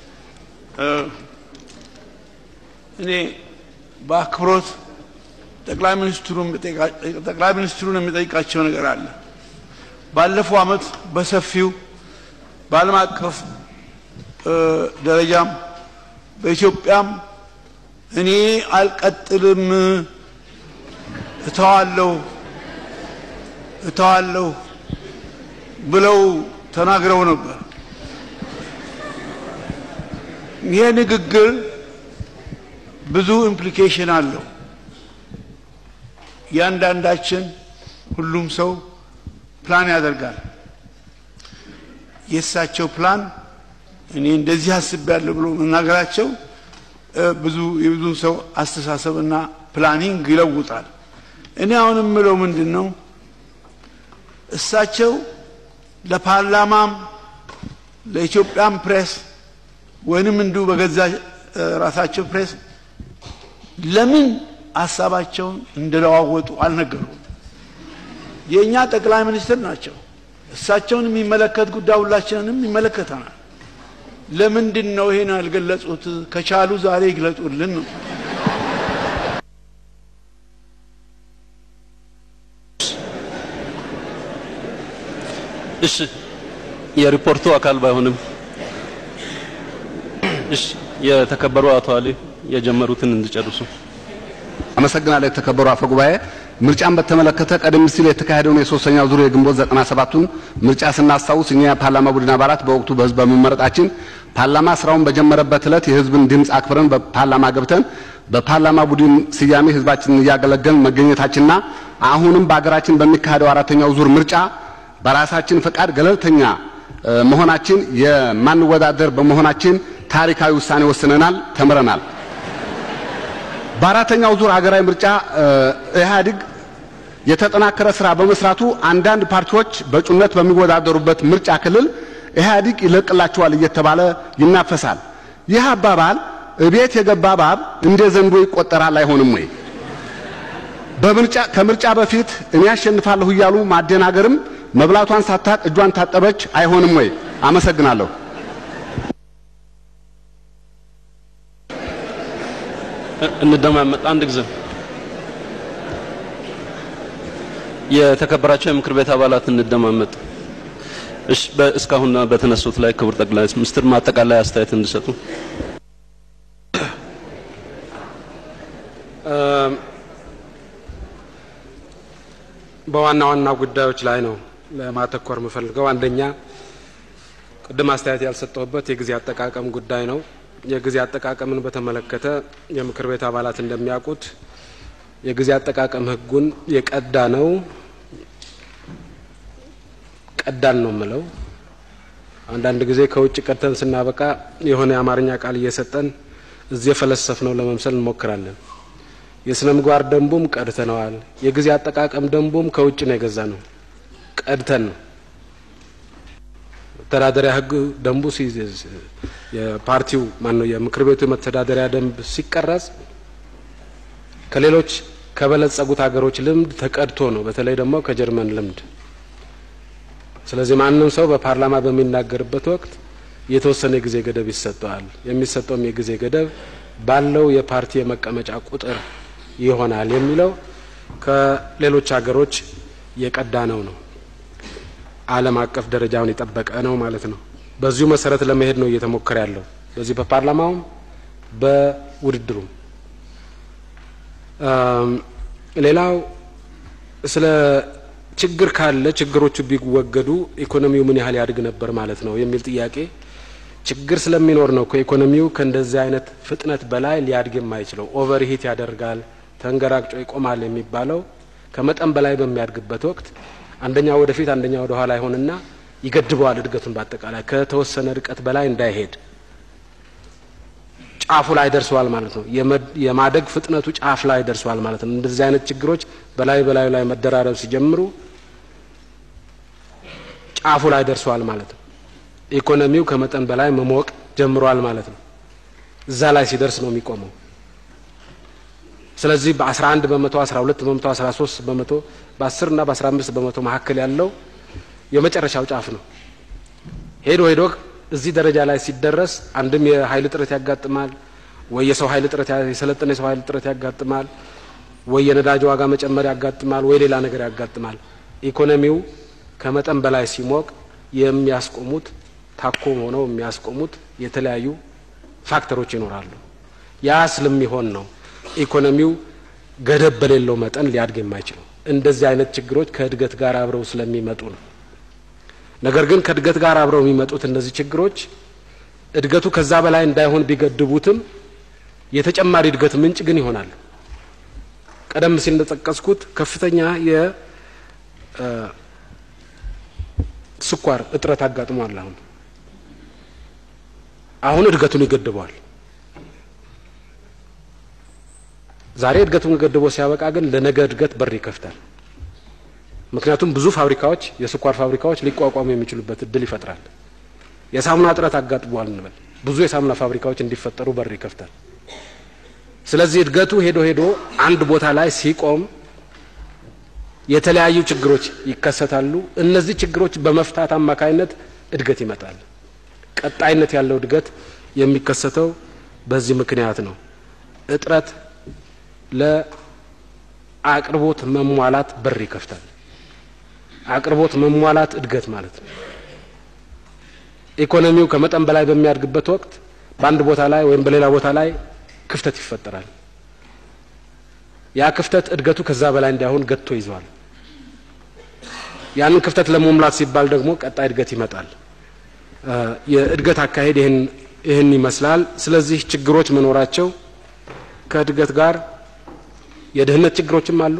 እኔ በአክብሮት ጠቅላይ ሚኒስትሩን ጠቅላይ ሚኒስትሩን የሚጠይቃቸው ነገር አለ። ባለፈው ዓመት በሰፊው በዓለም አቀፍ ደረጃም በኢትዮጵያም እኔ አልቀጥልም እተዋለሁ እተዋለሁ ብለው ተናግረው ነበር። ይሄ ንግግር ብዙ ኢምፕሊኬሽን አለው። እያንዳንዳችን ሁሉም ሰው ፕላን ያደርጋል። የእሳቸው ፕላን እኔ እንደዚህ አስቤያለሁ ብሎ መናገራቸው ብዙ የብዙን ሰው አስተሳሰብና ፕላኒንግ ይለውጣል። እኔ አሁን የምለው ምንድን ነው እሳቸው ለፓርላማም ለኢትዮጵያን ፕሬስ ወይንም እንዲሁ በገዛ ራሳቸው ፕሬስ ለምን ሀሳባቸውን እንደለዋወጡ አልነገሩም። የእኛ ጠቅላይ ሚኒስትር ናቸው። እሳቸውን የሚመለከት ጉዳይ ሁላችንንም ይመለከተናል። ለምንድን ነው ይሄን ያልገለጹት? ከቻሉ ዛሬ ይግለጹልን ነው። እሺ የሪፖርቱ አካል ባይሆንም እሺ የተከበሩ አቶ አሊ የጀመሩትን እንዲጨርሱ አመሰግናለሁ። የተከበሩ አፈ ጉባኤ፣ ምርጫን በተመለከተ ቀደም ሲል የተካሄደውን የሶስተኛው ዙር የግንቦት 97ቱን ምርጫ ስናስታውስ እኛ የፓርላማ ቡድን አባላት በወቅቱ በህዝብ በመመረጣችን ፓርላማ ስራውን በጀመረበት ዕለት የህዝብን ድምፅ አክብረን በፓርላማ ገብተን በፓርላማ ቡድን ስያሜ ህዝባችንን እያገለገልን መገኘታችንና አሁንም በሀገራችን በሚካሄደው አራተኛው ዙር ምርጫ በራሳችን ፈቃድ ገለልተኛ መሆናችን የማንወዳደር በመሆናችን ታሪካዊ ውሳኔ ወስነናል፣ ተምረናል። በአራተኛው ዙር ሀገራዊ ምርጫ ኢህአዴግ የተጠናከረ ስራ በመስራቱ አንዳንድ ፓርቲዎች በእጩነት በሚወዳደሩበት ምርጫ ክልል ኢህአዴግ ይለቅላቸዋል እየተባለ ይናፈሳል። ይህ አባባል እቤት የገባ እባብ እንደ ዘንዶ ይቆጠራል አይሆንም ወይ? በምርጫ ከምርጫ በፊት እኔ አሸንፋለሁ እያሉ ማደናገርም መብላቷን ሳታቅ እጇን ታጠበች አይሆንም ወይ? አመሰግናለሁ። እንደማመጥ አንድ ጊዜ የተከበራቸው የምክር ቤት አባላት እንደማመጥ። እሺ፣ እስካሁን በተነሱት ላይ ክቡር ጠቅላይ ሚኒስትር ማጠቃላይ አስተያየት እንዲሰጡ። በዋና ዋና ጉዳዮች ላይ ነው ለማተኮር የምፈልገው። አንደኛ ቅድም አስተያየት ያልሰጠሁበት የጊዜ አጠቃቀም ጉዳይ ነው። የጊዜ አጠቃቀምን በተመለከተ የምክር ቤት አባላት እንደሚያውቁት የጊዜ አጠቃቀም ሕጉን የቀዳ ነው ቀዳን ነው የምለው። አንዳንድ ጊዜ ከውጭ ቀድተን ስናበቃ የሆነ የአማርኛ ቃል እየሰጠን እዚህ የፈለሰፍ ነው ለመምሰል እንሞክራለን። የስነ ምግባር ደንቡም ቀድተነዋል። የጊዜ አጠቃቀም ደንቡም ከውጭ ነው የገዛ ነው ቀድተን ነው። መተዳደሪያ ህግ ደንቡ የፓርቲው ማነው የምክር ቤቱ የመተዳደሪያ ደንብ ሲቀረጽ ከሌሎች ከበለጸጉት ሀገሮች ልምድ ተቀድቶ ነው። በተለይ ደግሞ ከጀርመን ልምድ። ስለዚህ ማንም ሰው በፓርላማ በሚናገርበት ወቅት የተወሰነ የጊዜ ገደብ ይሰጠዋል። የሚሰጠውም የጊዜ ገደብ ባለው የፓርቲ የመቀመጫ ቁጥር ይሆናል የሚለው ከሌሎች ሀገሮች የቀዳ ነው ነው ዓለም አቀፍ ደረጃውን የጠበቀ ነው ማለት ነው። በዚሁ መሰረት ለመሄድ ነው እየተሞከረ ያለው በዚህ በፓርላማውም በውድድሩም። ሌላው ስለ ችግር ካለ ችግሮቹ ቢወገዱ ኢኮኖሚው ምን ያህል ያድግ ነበር ማለት ነው የሚል ጥያቄ ችግር ስለሚኖር ነው ከኢኮኖሚው ከእንደዚህ አይነት ፍጥነት በላይ ሊያድግ የማይችለው ኦቨር ሂት ያደርጋል፣ ተንገራግጮ ይቆማል የሚባለው ከመጠን በላይ በሚያድግበት ወቅት አንደኛ ወደፊት አንደኛ ወደ ኋላ ይሆንና ይገድበዋል እድገቱን በአጠቃላይ ከተወሰነ ርቀት በላይ እንዳይሄድ ጫፉ ላይ ደርሰዋል ማለት ነው። የማደግ ፍጥነቱ ጫፍ ላይ ደርሰዋል ማለት ነው። እንደዚህ አይነት ችግሮች በላይ በላዩ ላይ መደራረብ ሲጀምሩ ጫፉ ላይ ደርሰዋል ማለት ነው። ኢኮኖሚው ከመጠን በላይ መሞቅ ጀምሯል ማለት ነው። እዛ ላይ ሲደርስ ነው የሚቆመው። ስለዚህ በ11 በመቶ 12 በመቶ 13 በመቶ በ10 እና በ15 በመቶ መካከል ያለው የመጨረሻው ጫፍ ነው። ሄዶ ሄዶ እዚህ ደረጃ ላይ ሲደረስ አንድም የኃይል እጥረት ያጋጥማል፣ ወይ የሰው ኃይል እጥረት የሰለጠነ የሰው ኃይል እጥረት ያጋጥማል፣ ወይ የነዳጅ ዋጋ መጨመር ያጋጥማል፣ ወይ ሌላ ነገር ያጋጥማል። ኢኮኖሚው ከመጠን በላይ ሲሞቅ የሚያስቆሙት ታኮ ሆነው የሚያስቆሙት የተለያዩ ፋክተሮች ይኖራሉ። ያ ስለሚሆን ነው ኢኮኖሚው ገደብ በሌለው መጠን ሊያድግ የማይችለው። እንደዚህ አይነት ችግሮች ከእድገት ጋር አብረው ስለሚመጡ ነው። ነገር ግን ከእድገት ጋር አብረው የሚመጡት እነዚህ ችግሮች እድገቱ ከዛ በላይ እንዳይሆን ቢገድቡትም የተጨማሪ እድገት ምንጭ ግን ይሆናሉ። ቀደም ሲል እንደጠቀስኩት ከፍተኛ የስኳር እጥረት አጋጥሟል። አሁን አሁን እድገቱን ይገድበዋል። ዛሬ እድገቱን ገድቦ ሲያበቃ ግን ለነገ እድገት በር ይከፍታል። ምክንያቱም ብዙ ፋብሪካዎች የስኳር ፋብሪካዎች ሊቋቋሙ የሚችሉበት እድል ይፈጥራል። የሳሙና እጥረት አጋጥሟል እንበል። ብዙ የሳሙና ፋብሪካዎች እንዲፈጠሩ በር ይከፍታል። ስለዚህ እድገቱ ሄዶ ሄዶ አንድ ቦታ ላይ ሲቆም የተለያዩ ችግሮች ይከሰታሉ። እነዚህ ችግሮች በመፍታት አማካይነት እድገት ይመጣል። ቀጣይነት ያለው እድገት የሚከሰተው በዚህ ምክንያት ነው። እጥረት ለአቅርቦት መሟላት በር ይከፍታል። አቅርቦት መሟላት እድገት ማለት ነው። ኢኮኖሚው ከመጠን በላይ በሚያድግበት ወቅት በአንድ ቦታ ላይ ወይም በሌላ ቦታ ላይ ክፍተት ይፈጠራል። ያ ክፍተት እድገቱ ከዛ በላይ እንዳይሆን ገጥቶ ይዘዋል። ያንን ክፍተት ለመሙላት ሲባል ደግሞ ቀጣይ እድገት ይመጣል። የእድገት አካሄድ ይህን ይህን ይመስላል። ስለዚህ ችግሮች መኖራቸው ከእድገት ጋር የድህነት ችግሮችም አሉ፣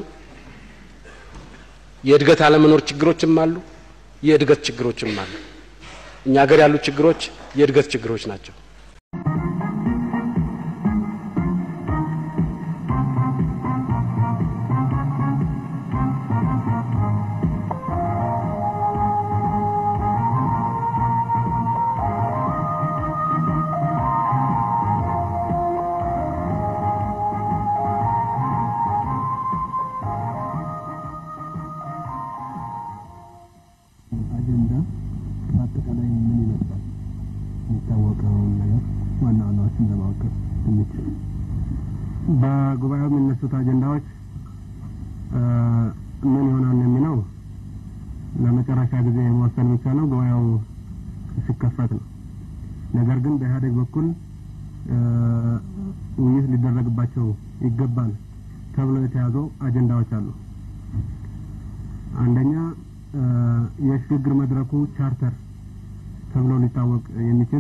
የእድገት አለመኖር ችግሮችም አሉ፣ የእድገት ችግሮችም አሉ። እኛ ሀገር ያሉ ችግሮች የእድገት ችግሮች ናቸው። አጀንዳ በአጠቃላይ ምን ይመስላል? የሚታወቀውን ነገር ዋና ዋናዎችን ለማወቅ እንችል። በጉባኤው የሚነሱት አጀንዳዎች ምን ይሆናል የሚለው ለመጨረሻ ጊዜ መወሰን የሚቻለው ጉባኤው ሲከፈት ነው። ነገር ግን በኢህአዴግ በኩል ውይይት ሊደረግባቸው ይገባል ተብሎ የተያዙ አጀንዳዎች አሉ። አንደኛ የሽግግር መድረኩ ቻርተር ተብሎ ሊታወቅ የሚችል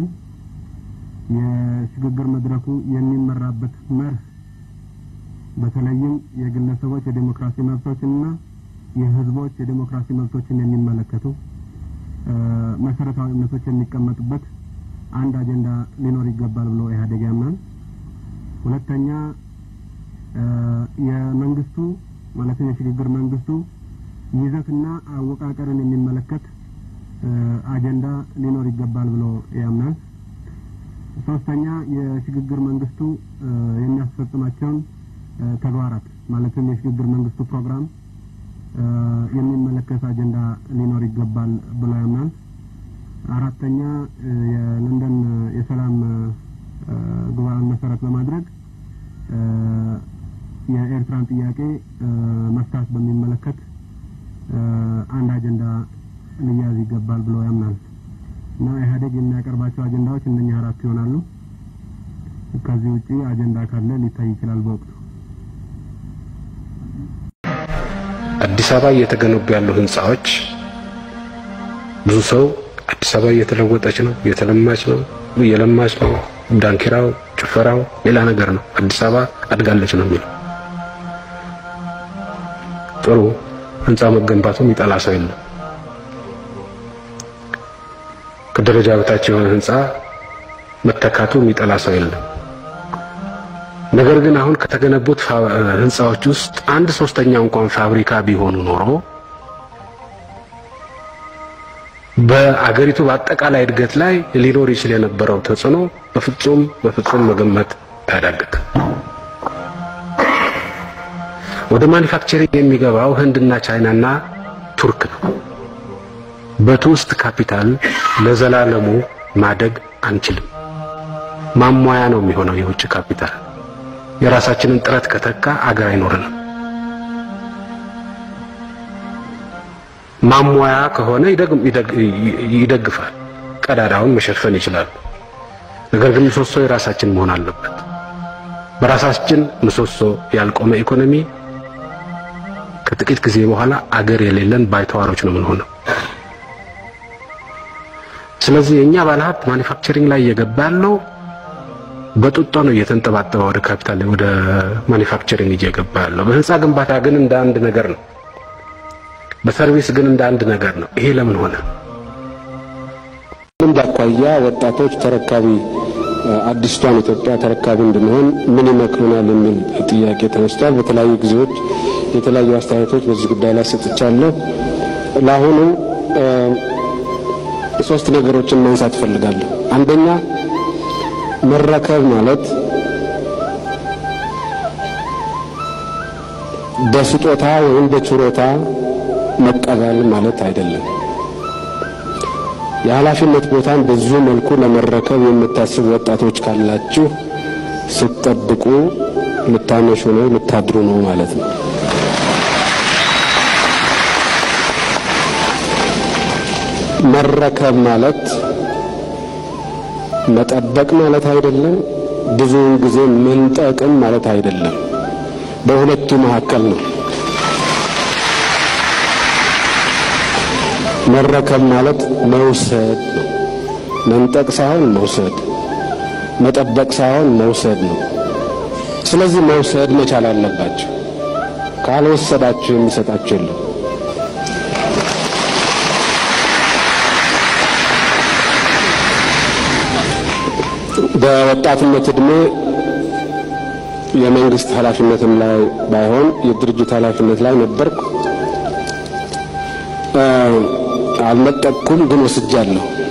የሽግግር መድረኩ የሚመራበት መርህ በተለይም የግለሰቦች የዴሞክራሲ መብቶችንና የህዝቦች የዴሞክራሲ መብቶችን የሚመለከቱ መሰረታዊ እምነቶች የሚቀመጡበት አንድ አጀንዳ ሊኖር ይገባል ብሎ ኢህአዴግ ያምናል። ሁለተኛ የመንግስቱ ማለትም የሽግግር መንግስቱ ይዘትና አወቃቀርን የሚመለከት አጀንዳ ሊኖር ይገባል ብሎ ያምናል። ሶስተኛ የሽግግር መንግስቱ የሚያስፈጽማቸውን ተግባራት ማለትም የሽግግር መንግስቱ ፕሮግራም የሚመለከት አጀንዳ ሊኖር ይገባል ብሎ ያምናል። አራተኛ የለንደን የሰላም ጉባኤን መሰረት በማድረግ የኤርትራን ጥያቄ መፍታት በሚመለከት አንድ አጀንዳ ሊያዝ ይገባል ብሎ ያምናል እና ኢህአዴግ የሚያቀርባቸው አጀንዳዎች እነኛ አራት ይሆናሉ። ከዚህ ውጪ አጀንዳ ካለ ሊታይ ይችላል በወቅቱ። አዲስ አበባ እየተገነቡ ያሉ ህንጻዎች ብዙ ሰው አዲስ አበባ እየተለወጠች ነው፣ እየተለማች ነው፣ እየለማች ነው፣ ዳንኪራው፣ ጭፈራው ሌላ ነገር ነው። አዲስ አበባ አድጋለች ነው የሚለው። ጥሩ ህንጻ መገንባቱ የሚጠላ ሰው የለም። ከደረጃ በታች የሆነ ህንጻ መተካቱ የሚጠላ ሰው የለም። ነገር ግን አሁን ከተገነቡት ህንጻዎች ውስጥ አንድ ሶስተኛ እንኳን ፋብሪካ ቢሆኑ ኖሮ በአገሪቱ በአጠቃላይ እድገት ላይ ሊኖር ይችል የነበረው ተጽዕኖ በፍጹም በፍጹም መገመት አያዳግትም። ወደ ማኒፋክቸሪንግ የሚገባው ህንድና ቻይናና ቱርክ ነው። በቱሪስት ካፒታል ለዘላለሙ ማደግ አንችልም። ማሟያ ነው የሚሆነው የውጭ ካፒታል። የራሳችንን ጥረት ከተካ አገር አይኖርንም። ማሟያ ከሆነ ይደግፋል፣ ቀዳዳውን መሸፈን ይችላል። ነገር ግን ምሰሶ የራሳችን መሆን አለበት። በራሳችን ምሰሶ ያልቆመ ኢኮኖሚ ከጥቂት ጊዜ በኋላ አገር የሌለን ባይተዋሮች ነው የምንሆነው። ስለዚህ የእኛ ባለሀብት ማኒፋክቸሪንግ ላይ እየገባ ያለው በጡጦ ነው እየተንጠባጠበ ወደ ካፒታል ወደ ማኒፋክቸሪንግ እየገባ ያለው። በህንፃ ግንባታ ግን እንደ አንድ ነገር ነው። በሰርቪስ ግን እንደ አንድ ነገር ነው። ይሄ ለምን ሆነ? ልምድ አኳያ ወጣቶች ተረካቢ አዲስቷን ኢትዮጵያ ተረካቢ እንድንሆን ምን ይመክሩናል የሚል ጥያቄ ተነስቷል። በተለያዩ ጊዜዎች የተለያዩ አስተያየቶች በዚህ ጉዳይ ላይ ሰጥቻለሁ። ለአሁኑ ሶስት ነገሮችን ማንሳት እፈልጋለሁ። አንደኛ መረከብ ማለት በስጦታ ወይም በችሮታ መቀበል ማለት አይደለም። የኃላፊነት ቦታን በዚሁ መልኩ ለመረከብ የምታስቡ ወጣቶች ካላችሁ ስትጠብቁ ልታመሹ ነው፣ ልታድሩ ነው ማለት ነው። መረከብ ማለት መጠበቅ ማለት አይደለም። ብዙውን ጊዜ መንጠቅም ማለት አይደለም። በሁለቱ መካከል ነው። መረከብ ማለት መውሰድ ነው። መንጠቅ ሳይሆን መውሰድ፣ መጠበቅ ሳይሆን መውሰድ ነው። ስለዚህ መውሰድ መቻል አለባቸው። ካልወሰዳችሁ የሚሰጣችሁ የለም። በወጣትነት እድሜ የመንግስት ኃላፊነትም ላይ ባይሆን የድርጅት ኃላፊነት ላይ ነበርኩ። አልነጠቅኩም፣ ግን ወስጃለሁ።